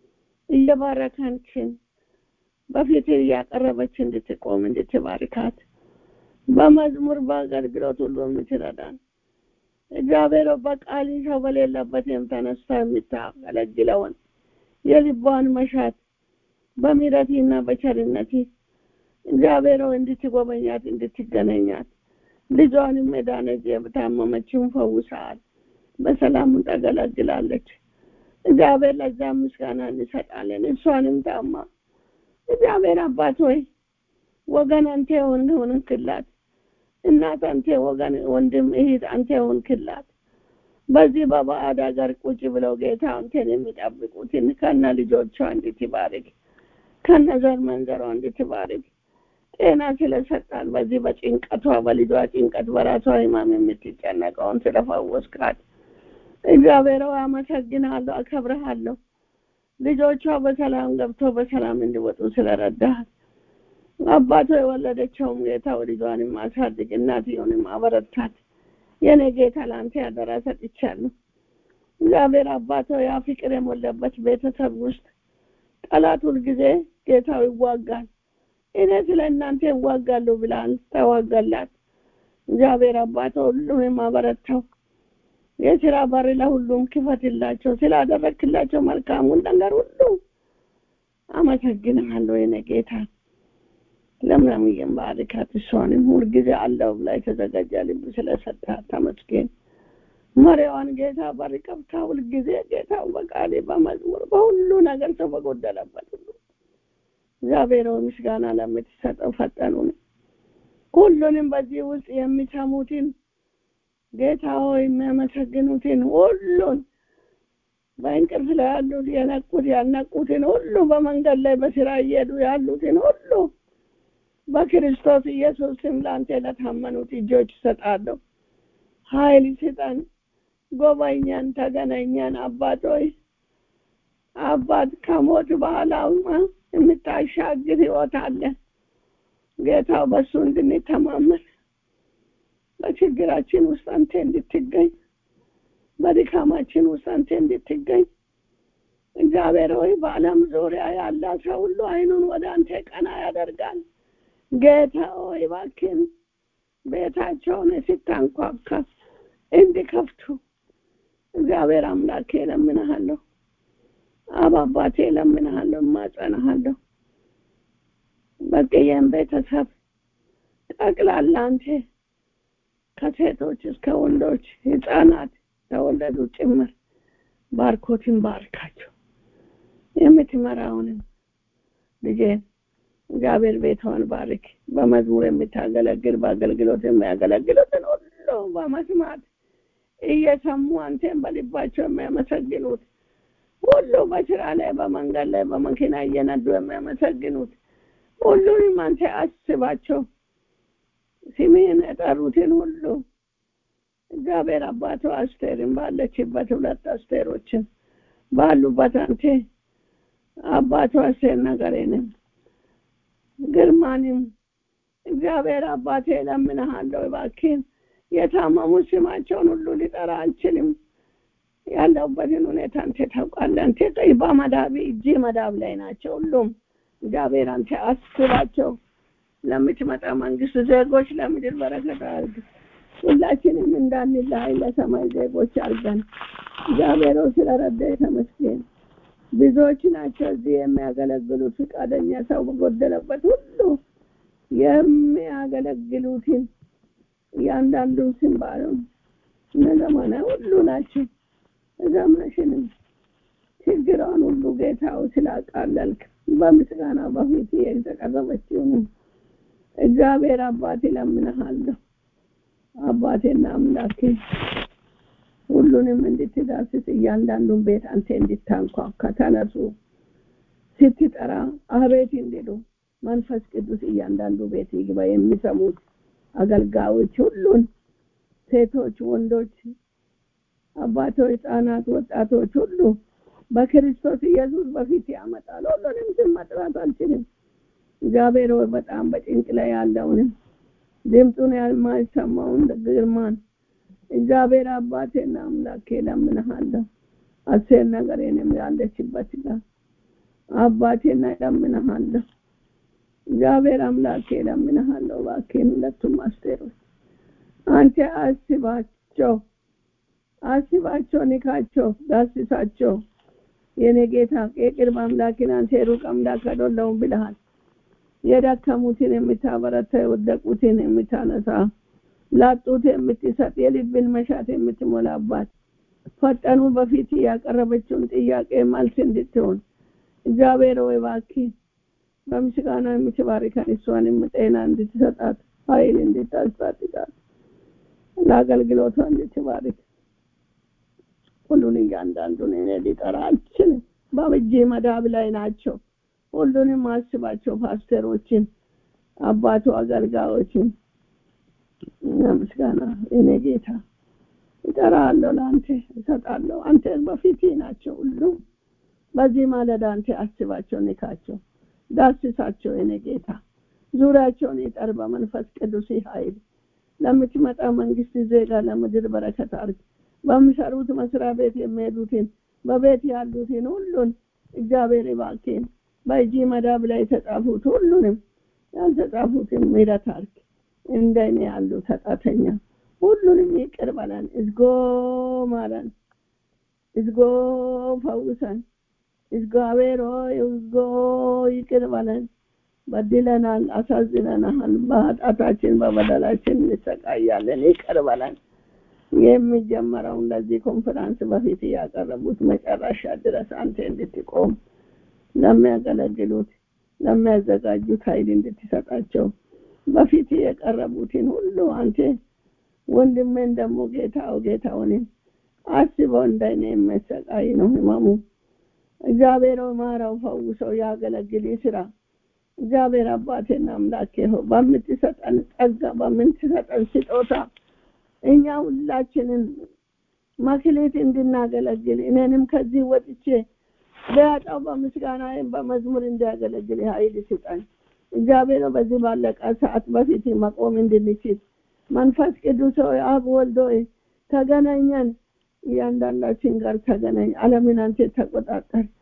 እየባረካችን በፊት እያቀረበች እንድትቆም እንድትባርካት በመዝሙር በአገልግሎት ሁሉ የምትረዳን እግዚአብሔር በቃል ሰው በሌለበትም ተነስታ የምታገለግለውን የልቧን መሻት በምሕረትና በቸርነት እግዚአብሔር እንድትጎበኛት እንድትገናኛት ልጇንም የዳነች የታመመችውን ፈውሰሃል። በሰላም ታገለግላለች። እግዚአብሔር ለዛ ምስጋና እንሰጣለን። እሷንም ታማ እግዚአብሔር አባት ሆይ ወገን አንተ ሆንክላት፣ እናት አንተ ወገን፣ ወንድም እህት አንተ ሆንክላት። በዚህ በባዕድ ሀገር ቁጭ ብለው ጌታ አንተን የሚጠብቁትን ከነ ልጆቿ እንድትባርክ ከነ ዘር መንዘሯ እንድትባርክ ጤና ስለሰጣል በዚህ በጭንቀቷ በልጇ ጭንቀት በራሷ ህማም የምትጨነቀውን ስለፈወስካት እግዚአብሔር ሆይ አመሰግናለሁ፣ አከብረሃለሁ። ልጆቿ በሰላም ገብቶ በሰላም እንዲወጡ ስለረዳሃል አባቶ የወለደቸውም ጌታ ልጇንም አሳድግ፣ እናትየውንም አበረታት። የኔ ጌታ ለአንተ ያደራ ሰጥቻለሁ። እግዚአብሔር አባቶ ያ ፍቅር የሞላበት ቤተሰብ ውስጥ ጠላት ሁልጊዜ ጌታው ይዋጋል። እኔ ስለ እናንተ ይዋጋለሁ ብላል፣ ተዋጋላት። እግዚአብሔር አባቶ ሁሉንም አበረታው። የስራ በር ለሁሉም ክፈትላቸው። ስላደረግክላቸው መልካሙን ነገር ሁሉ አመሰግንሃለሁ የኔ ጌታ። ለምለምዬን ባርካት፣ እሷንም ሁልጊዜ አለው ብላ የተዘጋጀ ልብ ስለሰጣት ተመስገን። መሪዋን ጌታ በር ከፍታ ሁልጊዜ ጌታ በቃሌ በመዝሙር በሁሉ ነገር ሰው በጎደለበት ሁሉ እግዚአብሔር ምስጋና ለምትሰጠው ፈጠኑን ሁሉንም በዚህ ውስጥ የሚሰሙትን ጌታ ሆይ የሚያመሰግኑትን ሁሉን በእንቅልፍ ላይ ያሉት የነቁት ያልነቁትን ሁሉ በመንገድ ላይ በስራ እየሄዱ ያሉትን ሁሉ በክርስቶስ ኢየሱስ ስም ለአንተ ለታመኑት እጆች ይሰጣለሁ። ኃይል ስጠን፣ ጎበኛን፣ ተገናኛን። አባት ሆይ አባት ከሞት በኋላ የምታሻግር ህይወት አለ። ጌታው በሱ እንድንተማመን በችግራችን ውስጥ አንተ እንድትገኝ፣ በድካማችን ውስጥ አንተ እንድትገኝ እግዚአብሔር ሆይ በዓለም ዙሪያ ያለ ሰው ሁሉ አይኑን ወደ አንተ ቀና ያደርጋል። ጌታ ሆይ እባክህን ቤታቸውን ሲታንኳካ እንዲከፍቱ እግዚአብሔር አምላኬ እለምንሃለሁ። አብ አባቴ እለምንሃለሁ፣ እማጸንሃለሁ። በቅየም ቤተሰብ ጠቅላላ አንተ ከሴቶች እስከ ወንዶች ህፃናት ተወለዱ ጭምር ባርኮትን ባርካቸው። የምትመራውንም ልጄን እግዚአብሔር ቤቷን ባርክ። በመዝሙር የምታገለግል በአገልግሎት የሚያገለግሉትን ሁሉ በመስማት እየሰሙ አንተን በልባቸው የሚያመሰግኑት ሁሉ በስራ ላይ በመንገድ ላይ በመኪና እየነዱ የሚያመሰግኑት ሁሉንም አንተ አስባቸው። ስምህን የጠሩትን ሁሉ እግዚአብሔር አባቶ አስቴርን ባለችበት ሁለት አስቴሮችን ባሉበት አንተ አባቶ አስቴር ነገሬንም ግርማንም እግዚአብሔር አባቴ እለምንሃለሁ እባክህን የታመሙ ስማቸውን ሁሉ ሊጠራ አልችልም። ያለሁበትን ሁኔታ አንተ ታውቃለህ። አንተ ቀይ በመዳብ እጅ መዳብ ላይ ናቸው ሁሉም። እግዚአብሔር አንተ አስባቸው። ለምትመጣ መንግስት ዜጎች ለምድር በረከት አድርግ። ሁላችንም እንዳንለያይ ለሰማይ ዜጎች አድርገን። እግዚአብሔር ሆይ ስለረዳህ ተመስገን። ብዙዎች ናቸው እዚህ የሚያገለግሉት ፈቃደኛ ሰው በጎደለበት ሁሉ የሚያገለግሉትን እያንዳንዱ ስም ባሉን እነዘመነ ሁሉ ናቸው። ዘመንሽንም ችግሯን ሁሉ ጌታው ስላቃለልክ በምስጋና በፊት የተቀረበችውንም እግዚአብሔር አባቴ ለምንሃለሁ። አባቴና አምላኬ ሁሉንም እንድትዳስስ እያንዳንዱን ቤት አንተ እንድታንኳኳ ተነሱ ስትጠራ አቤት እንዲሉ መንፈስ ቅዱስ እያንዳንዱ ቤት ይግባ። የሚሰሙት አገልጋዮች ሁሉን ሴቶች፣ ወንዶች፣ አባቶች፣ ህፃናት፣ ወጣቶች ሁሉ በክርስቶስ ኢየሱስ በፊት ያመጣል። ሁሉንም ስም መጥራት አልችልም። እግዚአብሔር ሆይ በጣም በጭንቅ ላይ ያለውንም ድምፁን የማይሰማውን ግርማን እግዚአብሔር አባቴና አምላኬ ለምንሃለሁ። አሴር ነገሬንም ያለችበት ጋር አባቴና ለምንሃለሁ። እግዚአብሔር አምላኬ ለምንሃለሁ። እባክህን ሁለቱም አስቴሮች አንተ አስባቸው፣ አስባቸው፣ ንካቸው፣ ዳስሳቸው። የኔ ጌታ የቅርብ አምላክን አንተ የሩቅ አምላክ አይደለሁም ብለሃል። የደከሙትን የምታበረታ የወደቁትን የምታነሳ ላጡት የምትሰጥ የልብን መሻት የምትሞላባት ፈጠኑ በፊት ያቀረበችውን ጥያቄ መልስ እንድትሆን እግዚአብሔር ወይ እባክህ በምስጋና የምትባርከን እሷንም ጤና እንድትሰጣት ኃይል እንድታስታጥቃት ለአገልግሎቷ እንድትባርክ ሁሉን እያንዳንዱን እኔ ሊጠራ አልችልም። በእጄ መዳብ ላይ ናቸው። ሁሉንም አስባቸው። ፓስተሮችን፣ አባቱ አገልጋዮችን ምስጋና እኔ ጌታ እጠራለሁ፣ ለአንተ እሰጣለሁ። አንተ በፊት ናቸው ሁሉ በዚህ ማለዳ አንተ አስባቸው፣ ንካቸው፣ ዳስሳቸው። እኔ ጌታ ዙሪያቸውን ይጠር በመንፈስ ቅዱስ ኃይል ለምትመጣ መንግስት ዜጋ ለምድር በረከት አርግ። በሚሰሩት መስሪያ ቤት የሚሄዱትን በቤት ያሉትን ሁሉን እግዚአብሔር ይባርክን። በእጅ መዳብ ላይ የተጻፉት ሁሉንም ያልተጻፉትን ምሕረት አርግ። እንደኔ ያሉ ተጣተኛ ሁሉንም ይቅር በለን። እዝጎ ማረን፣ እዝጎ ፈውሰን፣ እግዚአብሔር ሆይ እዝጎ ይቅር በለን። በድለናል፣ አሳዝነናል። በኃጢአታችን በበደላችን እንሰቃያለን። ይቅር በለን። የሚጀመረውን ለዚህ ኮንፈራንስ በፊት ያቀረቡት መጨረሻ ድረስ አንተ እንድትቆም ለሚያገለግሉት ለሚያዘጋጁት ኃይል እንድትሰጣቸው በፊት የቀረቡትን ሁሉ አንተ ወንድሜን ደግሞ ጌታው ጌታውንም አስበው እንደኔ የሚሰቃይ ነው ህመሙ። እግዚአብሔር ማራው፣ ፈውሰው፣ ያገለግል ስራ እግዚአብሔር አባቴና አምላኬ ሆይ በምትሰጠን ጸጋ በምትሰጠን ስጦታ እኛ ሁላችንን መክሊት እንድናገለግል እኔንም ከዚህ ወጥቼ በያጣው በምስጋና በመዝሙር እንዲያገለግል ኃይል ስጠን። እግዚአብሔር በዚህ ባለቀ ሰዓት በፊት መቆም እንድንችል መንፈስ ቅዱስ ሆይ አብ ወልድ ሆይ ተገናኘን፣ እያንዳንዳችን ጋር ተገናኝ። ዓለምን አንተ ተቆጣጠር።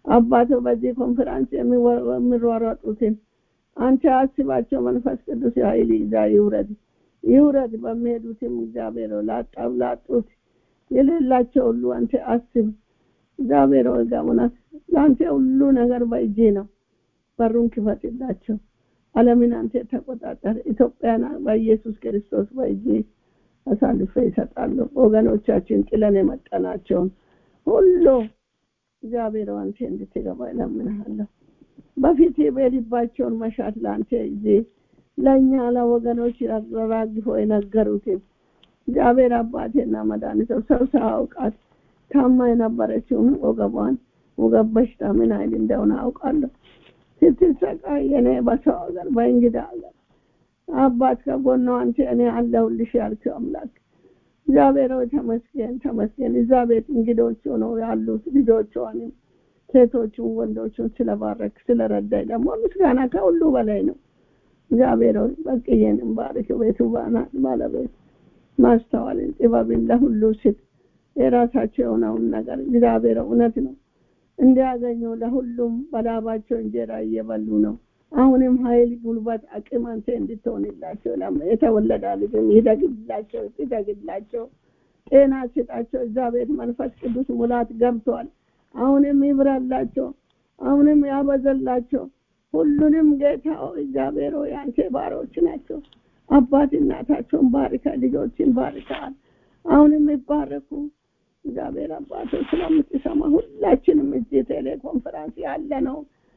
አባቶ በዚህ ኮንፈረንስ የሚሯሯጡትን አንተ አስባቸው። መንፈስ ቅዱስ ኃይል ይዛ ይውረድ ይውረድ። በሚሄዱትም እግዚአብሔር ላጣው ላጡት የሌላቸው ሁሉ አንተ አስብ። እግዚአብሔር ሆይ እውነት ለአንተ ሁሉ ነገር በእጅ ነው። በሩን ክፈትላቸው። ዓለምን አንተ ተቆጣጠር። ኢትዮጵያን በኢየሱስ ክርስቶስ በእጅ አሳልፈ ይሰጣሉ። ወገኖቻችን ጥለን የመጠናቸውን ሁሉ እግዚአብሔር አንተ እንድትገባ እለምንሃለሁ። በፊት በልባቸውን መሻት ለአንተ ጊዜ ለእኛ ለወገኖች ረራግፎ የነገሩትን እግዚአብሔር አባቴና መድኃኒት ሰው ሳያውቃት ታማ የነበረችውን ወገቧን ወገብ በሽታ ምን አይል እንደሆነ አውቃለሁ። ስትሰቃይ እኔ በሰው ሀገር በእንግዳ ሀገር አባት ከጎኗ አንተ እኔ አለሁልሽ ያልከው አምላክ እግዚአብሔር ሆይ ተመስገን ተመስገን። እዛ ቤት እንግዶች ሆነው ያሉት ልጆቿንም ሴቶቹን ወንዶቹን ስለባረክ ስለረዳኝ ደግሞ ምስጋና ከሁሉ በላይ ነው። እግዚአብሔር ሆይ በቅዬንም ባርክ። ቤቱ ባለቤት ማስተዋልን ጥበብን ለሁሉ ስጥ። የራሳቸው የሆነውን ነገር እግዚአብሔር እውነት ነው እንዲያገኙ ለሁሉም በላባቸው እንጀራ እየበሉ ነው። አሁንም ኃይል፣ ጉልበት፣ አቅም አንተ እንድትሆንላቸው የተወለዳ ልጅም ይደግላቸው ይደግላቸው፣ ጤና ስጣቸው። እዛ ቤት መንፈስ ቅዱስ ሙላት ገብቷል። አሁንም ይብራላቸው፣ አሁንም ያበዘላቸው። ሁሉንም ጌታ እግዚአብሔር ሆይ አንተ ባሮች ናቸው። አባት እናታቸውን ባርከ፣ ልጆችን ባርከሃል። አሁንም ይባረኩ። እግዚአብሔር አባቶ ስለምትሰማ ሁላችንም እዚህ ቴሌኮንፈረንስ ያለ ነው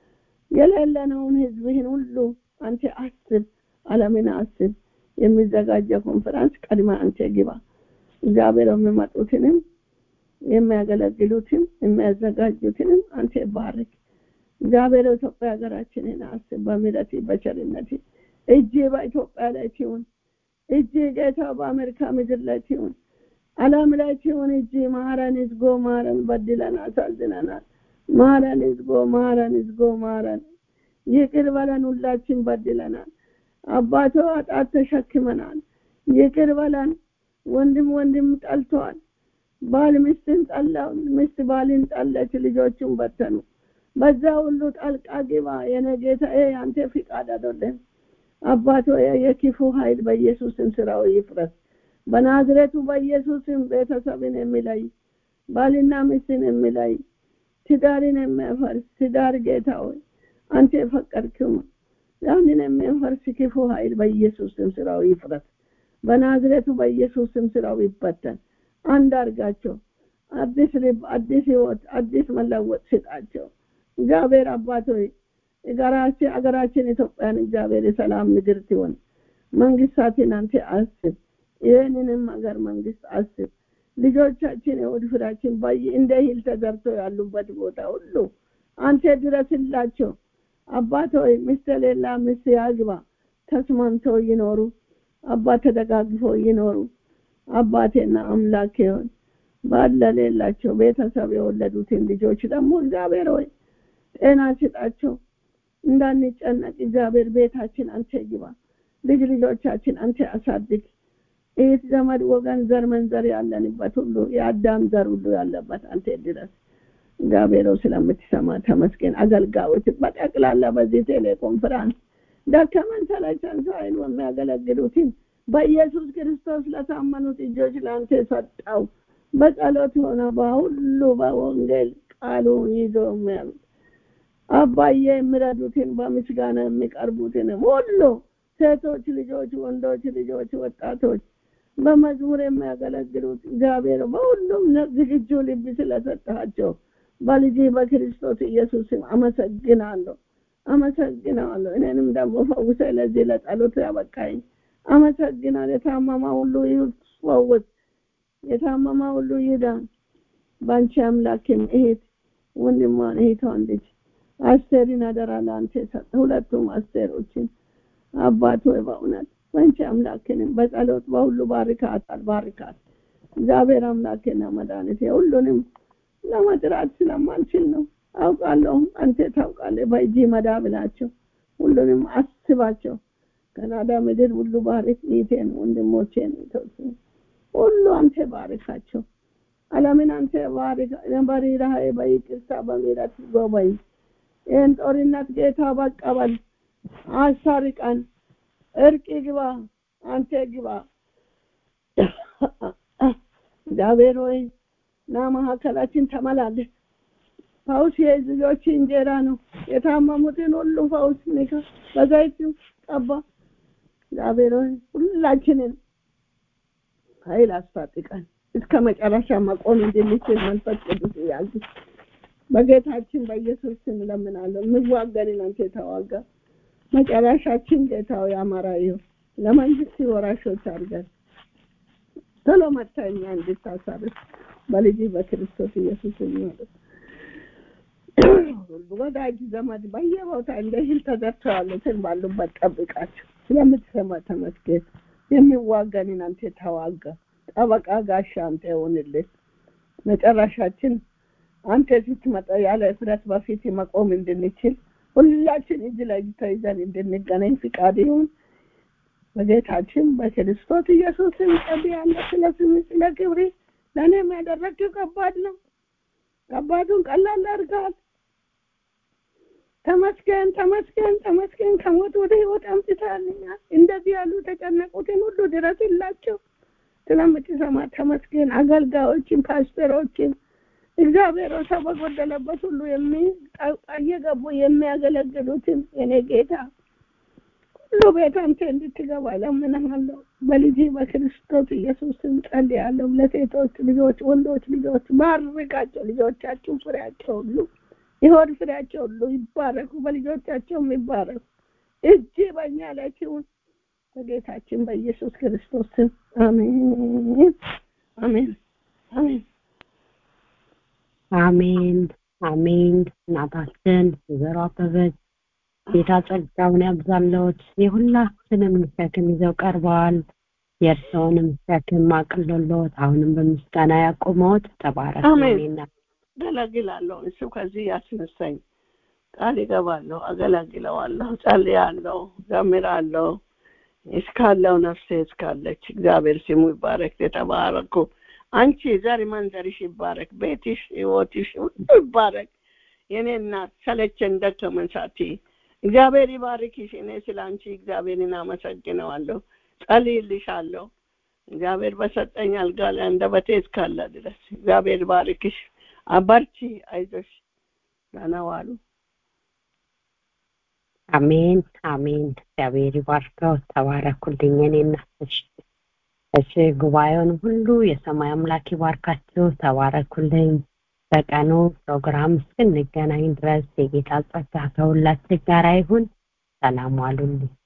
የሌለነውን ህዝብህን ሁሉ አንተ አስብ፣ ዓለምን አስብ። የሚዘጋጀው ኮንፈረንስ ቀድማ አንተ ግባ። እግዚአብሔር የሚመጡትንም የሚያገለግሉትን የሚያዘጋጁትንም አንተ ባርክ። እግዚአብሔር ኢትዮጵያ ሀገራችንን አስብ። በምሕረት በቸርነት እጅ በኢትዮጵያ ላይ ትሁን። እጅ ጌታ በአሜሪካ ምድር ላይ ትሁን። ዓለም ላይ ትሁን። እጅ ማረን፣ እዝጎ ማረን፣ በድለን አሳዝነናል። ማረን፣ እዝጎ ማረን፣ እዝጎ ማረን። ይቅር በለን፣ ሁላችን በድለናል። አባቶ አጣት ተሸክመናል። ይቅር በለን። ወንድም ወንድም ጠልተዋል። ባል ሚስትን ጠላው፣ ሚስት ባልን ጠለች፣ ልጆቹን በተኑ። በዛ ሁሉ ጣልቃ ግባ የኔ ጌታ። ይሄ አንተ ፍቃድ አይደለም አባቶ። የክፉ ኃይል በኢየሱስም ስራው ይፍረስ። በናዝሬቱ በኢየሱስም ቤተሰብን የሚለይ ባልና ሚስትን የሚለይ ትዳርን የሚያፈርስ ትዳር ጌታ ሆይ አንተ የፈቀድክው ያንን የሚያፈርስ ክፉ ኃይል በኢየሱስም ስራው ይፍረስ። በናዝሬቱ በኢየሱስም ስራው ይበተን። አንድ አርጋቸው። አዲስ ልብ፣ አዲስ ህይወት፣ አዲስ መለወጥ ስጣቸው። እግዚአብሔር አባት ሆይ አገራችን ኢትዮጵያን እግዚአብሔር የሰላም ምድር ትሆን። መንግስታትን አንተ አስብ። ይህንንም ሀገር መንግስት አስብ። ልጆቻችን የሆድ ፍራችን ባይ እንደ ሂል ተዘርቶ ያሉበት ቦታ ሁሉ አንተ ድረስላቸው። አባት ሆይ ሚስት የሌላ ሚስት ያግባ፣ ተስማምተው ይኖሩ። አባት ተደጋግፈው ይኖሩ። አባቴና አምላኬ ሆይ ባለሌላቸው ቤተሰብ የወለዱትን ልጆች ደግሞ እግዚአብሔር ሆይ ጤና ስጣቸው። እንዳንጨነቅ እግዚአብሔር ቤታችን አንተ ግባ። ልጅ ልጆቻችን አንተ አሳድግ። ይህ ዘመድ ወገን ዘር መንዘር ያለንበት ሁሉ የአዳም ዘር ሁሉ ያለበት አንተ ድረስ እግዚአብሔር ስለምትሰማ ተመስገን። አገልጋዮች በጠቅላላ በዚህ ቴሌኮንፈረንስ ደከመን ሰለቸን ሳይሉ የሚያገለግሉትን በኢየሱስ ክርስቶስ ለታመኑት እጆች ለአንተ ሰጠው። በጸሎት ሆነ በሁሉ በወንጌል ቃሉ ይዞ የሚያሉት አባዬ የሚረዱትን በምስጋና የሚቀርቡትን ሁሉ ሴቶች ልጆች፣ ወንዶች ልጆች፣ ወጣቶች በመዝሙር የሚያገለግሉት እግዚአብሔር በሁሉም ዝግጁ ልብ ስለሰጣቸው በልጅ በክርስቶስ ኢየሱስም አመሰግናለሁ አመሰግናለሁ። እኔንም ደግሞ ፈውሰ ለዚህ ለጸሎት ያበቃኝ አመሰግናል። የታመማ ሁሉ ይፈወስ፣ የታመማ ሁሉ ይዳን። በአንቺ አምላክን እህት ወንድሟን እህቷን ልጅ አስቴርን አደራ ለአንተ ሰጠ። ሁለቱም አስቴሮችን አባት ሆይ በእውነት በአንቺ አምላክንም በጸሎት በሁሉ ባርካታል ባርካት። እግዚአብሔር አምላክና መድኃኒት ሁሉንም ለመጥራት ስለማንችል ነው አውቃለሁ። አንተ ታውቃለህ። በእጅ መዳብ ናቸው። ሁሉንም አስባቸው። ካናዳ ምድር ሁሉ ባርክ። ይቴን ወንድሞቼን ሁሉ አንተ ባርካቸው። ዓለምን አንተ በርህራሄ በይቅርታ በምህረት ጎበኝ። ይህን ጦርነት ጌታ በቀበል አስታርቀን፣ እርቅ ግባ፣ አንተ ግባ። እግዚአብሔር ሆይ ና መካከላችን ተመላለስ። ፈውስ የልጆች እንጀራ ነው። የታመሙትን ሁሉ ፈውስ ንካ፣ በዘይት ቀባ። እግዚአብሔር ሆይ ሁላችንን ኃይል አስታጥቀን እስከ መጨረሻ መቆም እንድንችል መንፈስ ቅዱስ ያዝ። በጌታችን በኢየሱስ ስም እለምናለሁ። የምዋገንን አንተ ተዋጋ። መጨረሻችን ጌታው ያማረ ይሁን። ለመንግስት ወራሾች አድርገን ቶሎ መጥተህ እኛ እንድታሳርፍ በልጅ በክርስቶስ ኢየሱስ ማለት ወዳጅ ዘመድ በየቦታ እንደ እህል ተዘርተው ያሉትን ባሉበት ጠብቃቸው። ስለምትሰማ ተመስገን። የሚዋጋንን አንተ ተዋጋ። ጠበቃ ጋሻ አንተ ይሁንልን። መጨረሻችን አንተ ስትመጣ ያለ እፍረት በፊት መቆም እንድንችል ሁላችን እጅ ለእጅ ተይዘን እንድንገናኝ ፍቃድ ይሁን። በጌታችን በክርስቶስ ኢየሱስ ስም ጸልያለሁ። ስለ ስም ስለ ክብሪ ለእኔም ያደረግው ከባድ ነው። ከባዱን ቀላል አድርገሃል። ተመስገን ተመስገን ተመስገን። ከሞት ወደ ህይወት አምጥተሃልኛል። እንደዚህ ያሉ ተጨነቁትን ሁሉ ድረስላቸው። ስለምትሰማ ተመስገን። አገልጋዮችን፣ ፓስተሮችን እግዚአብሔር ሰው በጎደለበት ሁሉ እየገቡ የሚያገለግሉትን የኔ ጌታ ሁሉ ቤት አንተ እንድትገባ እለምንሃለሁ። በልጅ በክርስቶስ ኢየሱስ ስም ጸልያለሁ። ለሴቶች ልጆች፣ ወንዶች ልጆች ባርካቸው። ልጆቻችሁ ፍሬያቸው ሁሉ የሆድ ፍሬያቸው ሁሉ ይባረኩ፣ በልጆቻቸውም ይባረኩ። እጅ በእኛ ላይ ሲሆን በጌታችን በኢየሱስ ክርስቶስ ስም አሜን፣ አሜን፣ አሜን። አሜን አሜን። እናታችን ወይዘሮ አበበች ጌታ ጸጋውን ያብዛለዎት። የሁላችንም ሸክም ይዘው ቀርበዋል። የእርስዎንም ሸክም አቅልሎልዎት አሁንም በምስጋና ያቆመዎት። ተባረክ። አሜን። አገለግላለሁ። እሱ ከዚህ ያስነሳኝ ቃል ይገባለሁ፣ አገለግለዋለሁ፣ ጸልያለሁ፣ ዘምራለሁ እስካለው ነፍሴ እስካለች እግዚአብሔር ስሙ ይባረክ። የተባረኩ አንቺ ዘር መንዘርሽ ይባረክ፣ ቤትሽ፣ ህይወትሽ ሁሉ ይባረክ። የኔ እናት ሰለቸን ደከመን ሳትይ እግዚአብሔር ይባርክሽ። እኔ ስለ አንቺ እግዚአብሔርን አመሰግነዋለሁ፣ ጸልይልሻለሁ። እግዚአብሔር በሰጠኝ አልጋ ላይ አንደበቴ እስካለ ድረስ እግዚአብሔር ባርክሽ። አበርቺ፣ አይዞሽ። ደህና ዋሉ። አሜን አሜን። እግዚአብሔር ይባርከው። ተባረኩልኝ የኔ እናቶች። እሺ ጉባኤውን ሁሉ የሰማይ አምላክ ይባርካችሁ። ተባረኩልኝ። በቀኑ ፕሮግራም እስክንገናኝ ድረስ የጌታ ጸጋ ከሁላችን ጋር ይሁን። ሰላም ዋሉልኝ።